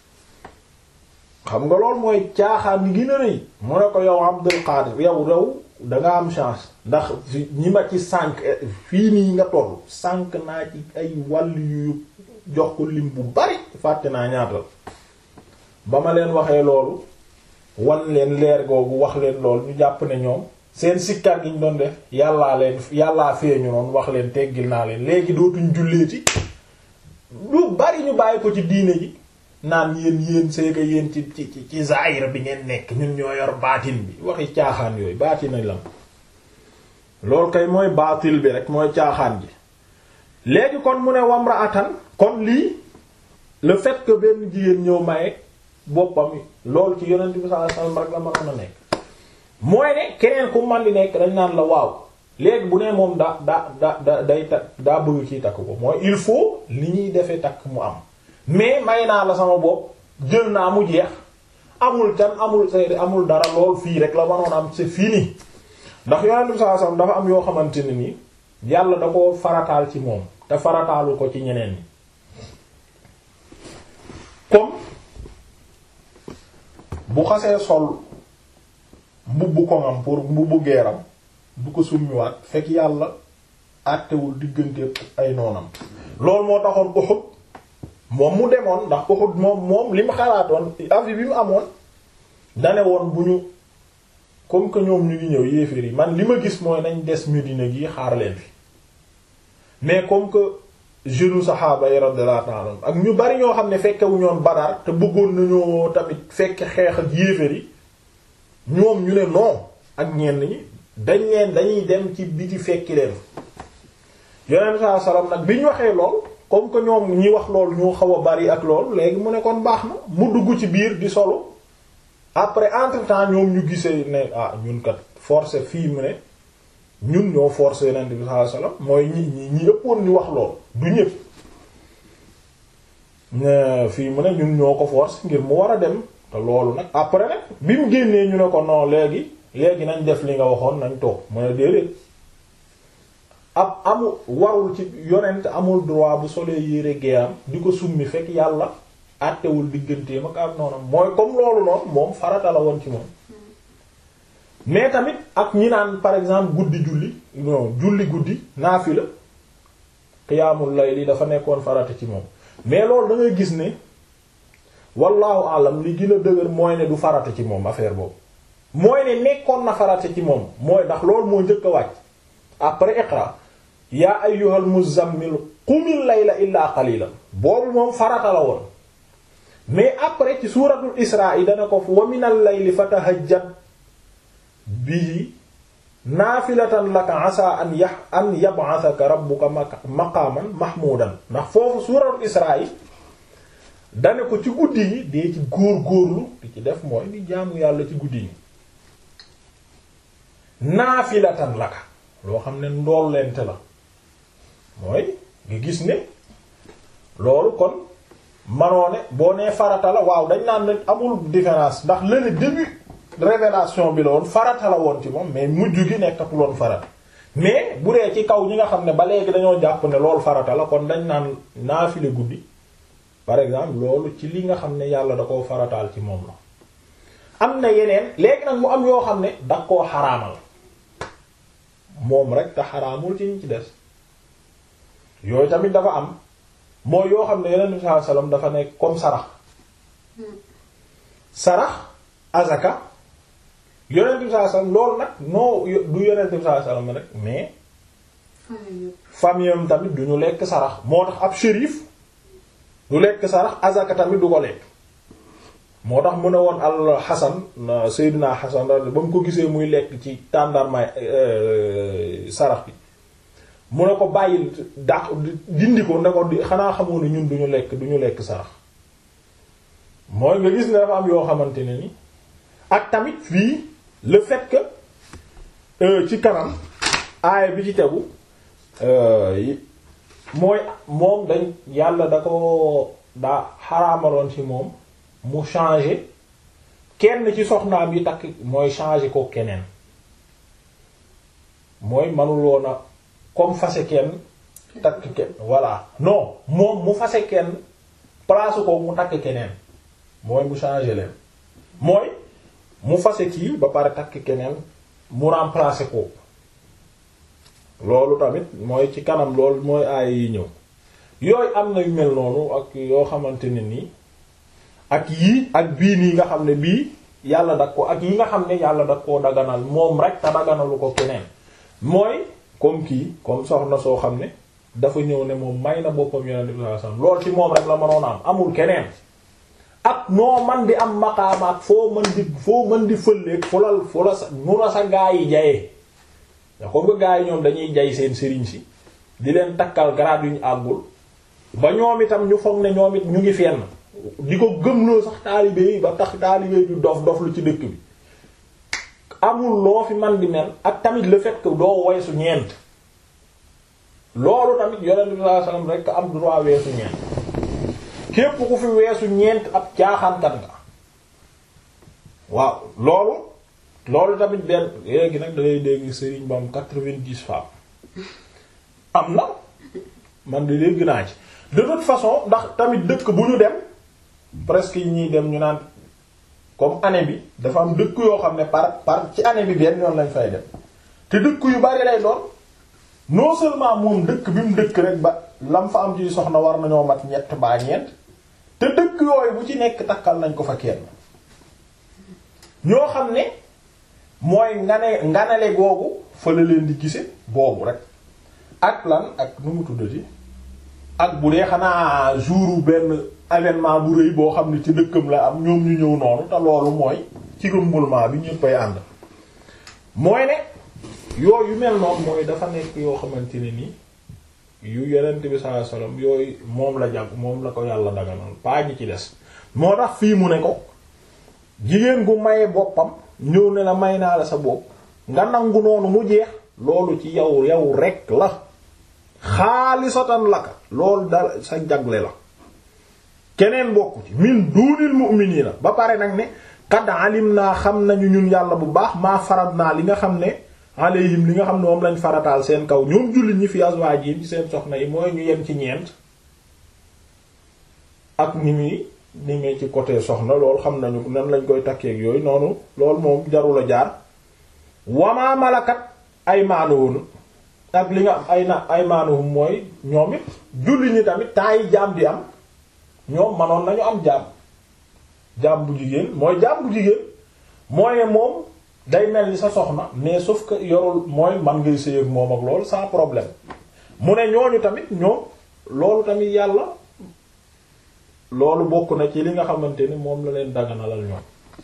xam nga lool mooy caaxaan ni gën a rëy mu ne ko yow Abdul Qadir yow rew danga am chance ndax ñi ma ci sànq fii nii nga toll sànq naa ci ay wàll yu jox ko lim bu bari fàtte naa ñaatal ba ma leen waxee loolu wan leen leer googu wax leen loolu ñu jàpp ne ñoom seen sikkar gi ñu doon def yàllaa leen yàllaa feeñu noonu wax leen teggil naa leen léegi dootuñ julleeti lu bari ñu bàyyi ko ci diine ji naan yéen yéen seega yéen ci ci ci zaahir bi ngeen nekk ñun ñoo yor baatin bi waxi caaxaan yooyu baatin nañ lam loolu kay mooy baatil bi rek mooy caaxaan ji léegi kon mu ne wamra atan kon lii le fait que benn jigéen ñëw maye boppam loolu ci yonent bi sallallahu alayhi wasallam rek la mënoon a nekk mooy ne keneen ku man di nekk dañ naan la waaw léegi bu ne moom daa daa da da day takk daa bëgg kii takk ko mooy il faut li ñuy defee takk mu am mais may naa la sama bopp jël naa mu jeex amul can amul seede amul dara lool fii rek la mënoon am c'est fini ndax yonent bi sallallahu alayhi wasallam dafa am yoo xamante ne ni yàlla da ko farataal ci moom te farataalu ko ci ñeneen ñi comme bu xasee sol mbubbu koŋam pour mbubbu geeram du ko summiwaat fekk yàlla àttewul diggante ay noonam loolu moo taxoon Uhud moom mu demoon ndax Uhud moom moom li mu xalaatoon avis bi mu amoon dane woon bu ñu comme que ñoom ñu ngi ñëw yéeféer yi man li ma gis mooy nañ des Medina gi xaar leen fi mais comme que jeune saxaaba yi radiyallahu ta'ala ak ñu bari ñoo xam ne fekkewu ñoon Badar te bëggoon nañoo tamit fekk xeex ak yéeféer yi ñoom ñu ne non ak ñenn ñi dañ leen dañuy dem ci biti fekki leen yonent saa salaam nag bi ñu waxee lool comme que ñoom ñi wax lool ñoo xaw a bari ak lool léegi mu ne kon baax na mu dugg ci biir di solo après entre temps ñoom ñu gisee ne ah ñun kat forcé fii mu ne ñun ñoo forcé yonent bi saa salaam mooy ñi ñi ñi ëppoon ñu wax lool du ñëpp fii mu ne ñun ñoo ko force ngir mu war a dem te loolu nag après nag bi mu génnee ñu ne ko non léegi léegi nañ def li nga waxoon nañ toog mu ne déedéet ab amul warul ci yonent amul droit bu solee yére geeram di ko summi fekk yàlla àttewul digganteem ak am noonu mooy comme loolu noonu moom farata la woon ci moom mais tamit ak ñi naan par exemple guddi julli non julli guddi naafila qiyaamul layli dafa nekkoon farata ci moom mais loolu da ngay gis ne wallahu alam li gën a dëgër mooy ne du farata ci moom affaire boobu mooy ne nekkoon na farata ci moom mooy ndax loolu moo njëkk a wàcc après iqra yaa ayyuhal muzammil qumil layla illaa qalilan boobu moom farata la woon mais après ci suuratul isra yi dana ko wa minal layli fatahajjat bihi naafilatan laka asa an ya an yab'athaka rabbuka maqaaman mahmuudan ndax foofu suuratul isra yi dane ko ci guddi yi dee ci góor góorlu di ci def mooy di jaamu yàlla ci guddi yi naafilatan laka loo xam ne ndool lente la mooy nga gis ne loolu kon manoo ne boo nee farata la waaw dañ naan ne amul différence ndax lële début révélation bi la woon farata la woon ci moom mais mujj gi nekkatul woon farata mais bu dee ci kaw ñi nga xam ne ba léegi dañoo jàpp ne loolu farata la kon dañ naan naafile guddi par exemple loolu ci li nga xam ne yàlla da koo farataal ci moom la am na yeneen léegi nag mu am yoo xam ne da koo xaraamal moom rek te xaraamul ci ñu ci des yooyu tamit dafa am mooy yoo xam ne yeneen bi sallallahu alayhi wasallam dafa nekk comme sarax sarax azaka yonent bi sallallahu alayhi wasallam loolu nag noo du yonent bi sallallahu alayhi wasallam rek mais famille am tamit du ñu lekk sarax moo tax ab shérif du lekk sarax azaka tamit du ko lekk moo tax mu ne woon al Hasan Seydina Hasan ba mu ko gisee muy lekk ci tàndarmaay sarax bi mu ne ko bàyyil dàq dindi ko ne ko xanaa xamoo ne ñun duñu lekk duñu lekk sarax mooy nga gis ne dafa am yoo xamante ne ni ak tamit fii le fait que ci kanam aaya bi ci tegu mooy moom dañ yàlla da ko daa xaraamaloon ci moom mu changer kenn ci soxnaam yi takk mooy changer ko keneen mooy manuloon a comme fase kenn takk kenn voilà non moom mu fase kenn place ko mu takk keneen mooy mu changer leen mooy mu fase kii ba pare takk keneen mu remplacer ko loolu tamit mooy ci kanam loolu mooy aaya yi ñëw yooyu am na yu mel noonu ak yoo xamante ne nii ak yii ak bii nii nga xam ne bii yàlla dag ko ak yi nga xam ne yàlla dag koo daganal moom rek te daganalu ko keneen mooy comme kii comme soxna soo xam ne dafa ñëw ne moom may na boppam yonent bi sallallahu alayhi wasallam loolu ci moom rek la mënoon a am amul keneen ak noo man di am maqaamaat foo mën di foo mën di fëlleeg fu la fu la sa nu la sa gaa yi jayee da ko nga gaa yi ñoom dañuy jay seen sëriñ si di leen takkal grade yu ñu àggul ba ñoom itam ñu foog ne ñoom it ñu ngi fenn di ko gëmloo sax taalibe yi ba tax taalibe du dof dof lu ci dëkk bi amul loo fi man di mel ak tamit le fait que doo weesu ñeent loolu tamit yonent bi sallallahu alayhi wasallam rek am droit weesu ñeent képp ku fi weesu ñeent ab caaxaankat nga waaw loolu loolu tamit benn léegi nag dangay dégg sëriñ ba am quatre-vingt-dix femmes am na man de dégg naa ci de toute façon ndax tamit dëkk bu ñu dem presque yi ñuy dem ñu naan comme année bi dafa am dëkk yoo xam ne par par ci année bi benn yoon lañ fay dem te dëkk yu bari lay doon non seulement moom dëkk bi mu dëkk rek ba lam fa am ci soxna war nañoo mat ñett baa ñeent te dëkk yooyu bu ci nekk takkal nañ ko fa kenn ñoo xam ne mooy ngane nganale googu fa la leen di gise boobu rek ak lan ak nu mu tuddati ak bu dee xanaa jour benn événement bu rëy boo xam ne ci dëkkam la am ñoom ñu ñëw noonu te loolu mooy ci remulement bi ñëppay ànd mooy ne yooyu yu mel noonu mooy dafa nekk yoo xamante ne ni yu yonent bi sallallahu alayhi wasallam yooyu moom la jàpp moom la ko yàlla daganal paa ñi ci des moo tax fii mu ne ko jigéen gu maye boppam ñëw ne la may naa la sa bopp nga nangu noonu mu jeex loolu ci yow yow rek la xaalisatan laka loolu dal sa jagle la keneen bokku ci min duunil mu'minina ba pare nag ne qad alim naa xam nañu ñun yàlla bu baax maa farad naa li nga xam ne alayhim li nga xam ne moom lañ farataal seen kaw ñoom jullit ñi fi azwaajim ci seen soxna yi mooy ñu yem ci ñeent ak ni muy ni muy ci côté soxna loolu xam nañu nan lañ koy takkeeg yooyu noonu loolu moom jarul a jaar wamaa malakat ay maanuhun ak li nga am ay na ay maanuhum mooy ñoom it jullit ñi tamit temps yi jaam di am ñoom manoon nañu am jaam jaam bu jigéen mooy jaam bu jigéen mooy ne moom day mel ni sa soxna mais sauf que yorul mooy man ngay sëy ak moom ak loolu sans problème mu ne ñooñu tamit ñoom loolu tamit yàlla loolu bokk na ci li nga xamante ni moom la leen daganalal ñoom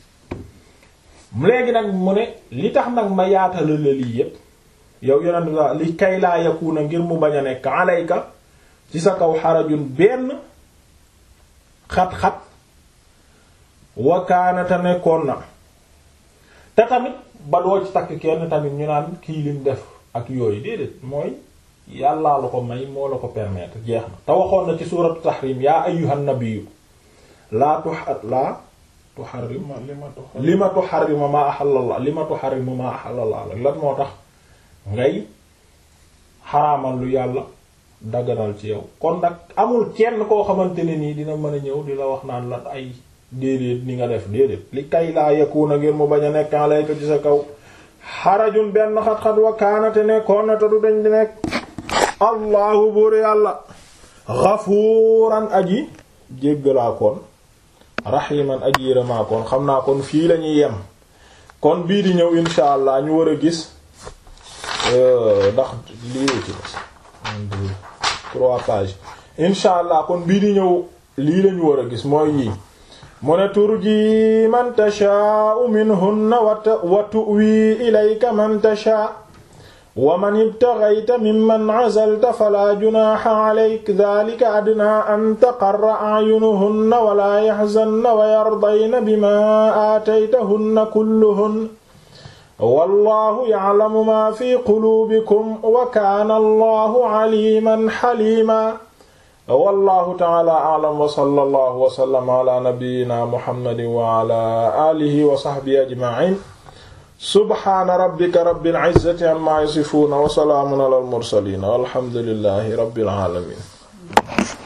léegi nag mu ne li tax nag ma yaatala la lii yépp yow yonent bi li kay laa yakuna ngir mu bañ a nekk alayka ci sa kaw xarajun benn xat-xat wakaanata nekkoon na te tamit ba doo ci takk kenn tamit ñu naan kii lim def ak yooyu déedéet mooy yàllaa la ko may moo la ko permettre jeex na te waxoon na ci suuratu tahrim yaa ayyuhan nabiyyu laa tuha laa tuharrim li ma tuharrimu ma ahallallah li ma tuharrimu ma ahallallah lan moo tax ngay xaraamal lu yàlla daganal ci yow kon nag amul kenn koo xamante ne nii dina mën a ñëw di la wax naan la ay déedéet ni nga def déedéet li kay laa yakuna ngir mu bañ a nekk alayka ci sa kaw xarajun benn xat-xat wa kaanate nekkoon na te du dañ di nekk allahu buur yàlla xafuuran aji jéggalaa koon raximan aji yërëmaa koon xam naa kon fii lañuy yem kon bii di ñëw insha allah ñu war a gis ndax lii ci des trois pages insha allah kon bii di ñëw lii lañu war a gis mooy yii mu ne turji man tashaa'u minhunna wa tu'wi ilayka man tashaa'u wa man ibtaghayta mimman 'azalta falaa junaaha 'alayka dhaalika adnaa an taqarra a'yunuhunna wa laa yahzanna wa yardayna bimaa aataytahunna kulluhunna wallaahu ya'lamu maa fii quluubikum wa kaana Allaahu 'aliiman haliimaa wallahu ta'ala a'lam wa sallallahu wa sallama ala nabiyyina muhammadin wa ala alihi wa sahbihi ajma'in subhana rabbika rabbil izzati amma yasifun wa salamun ala al mursalin walhamdulillahi rabbil alamin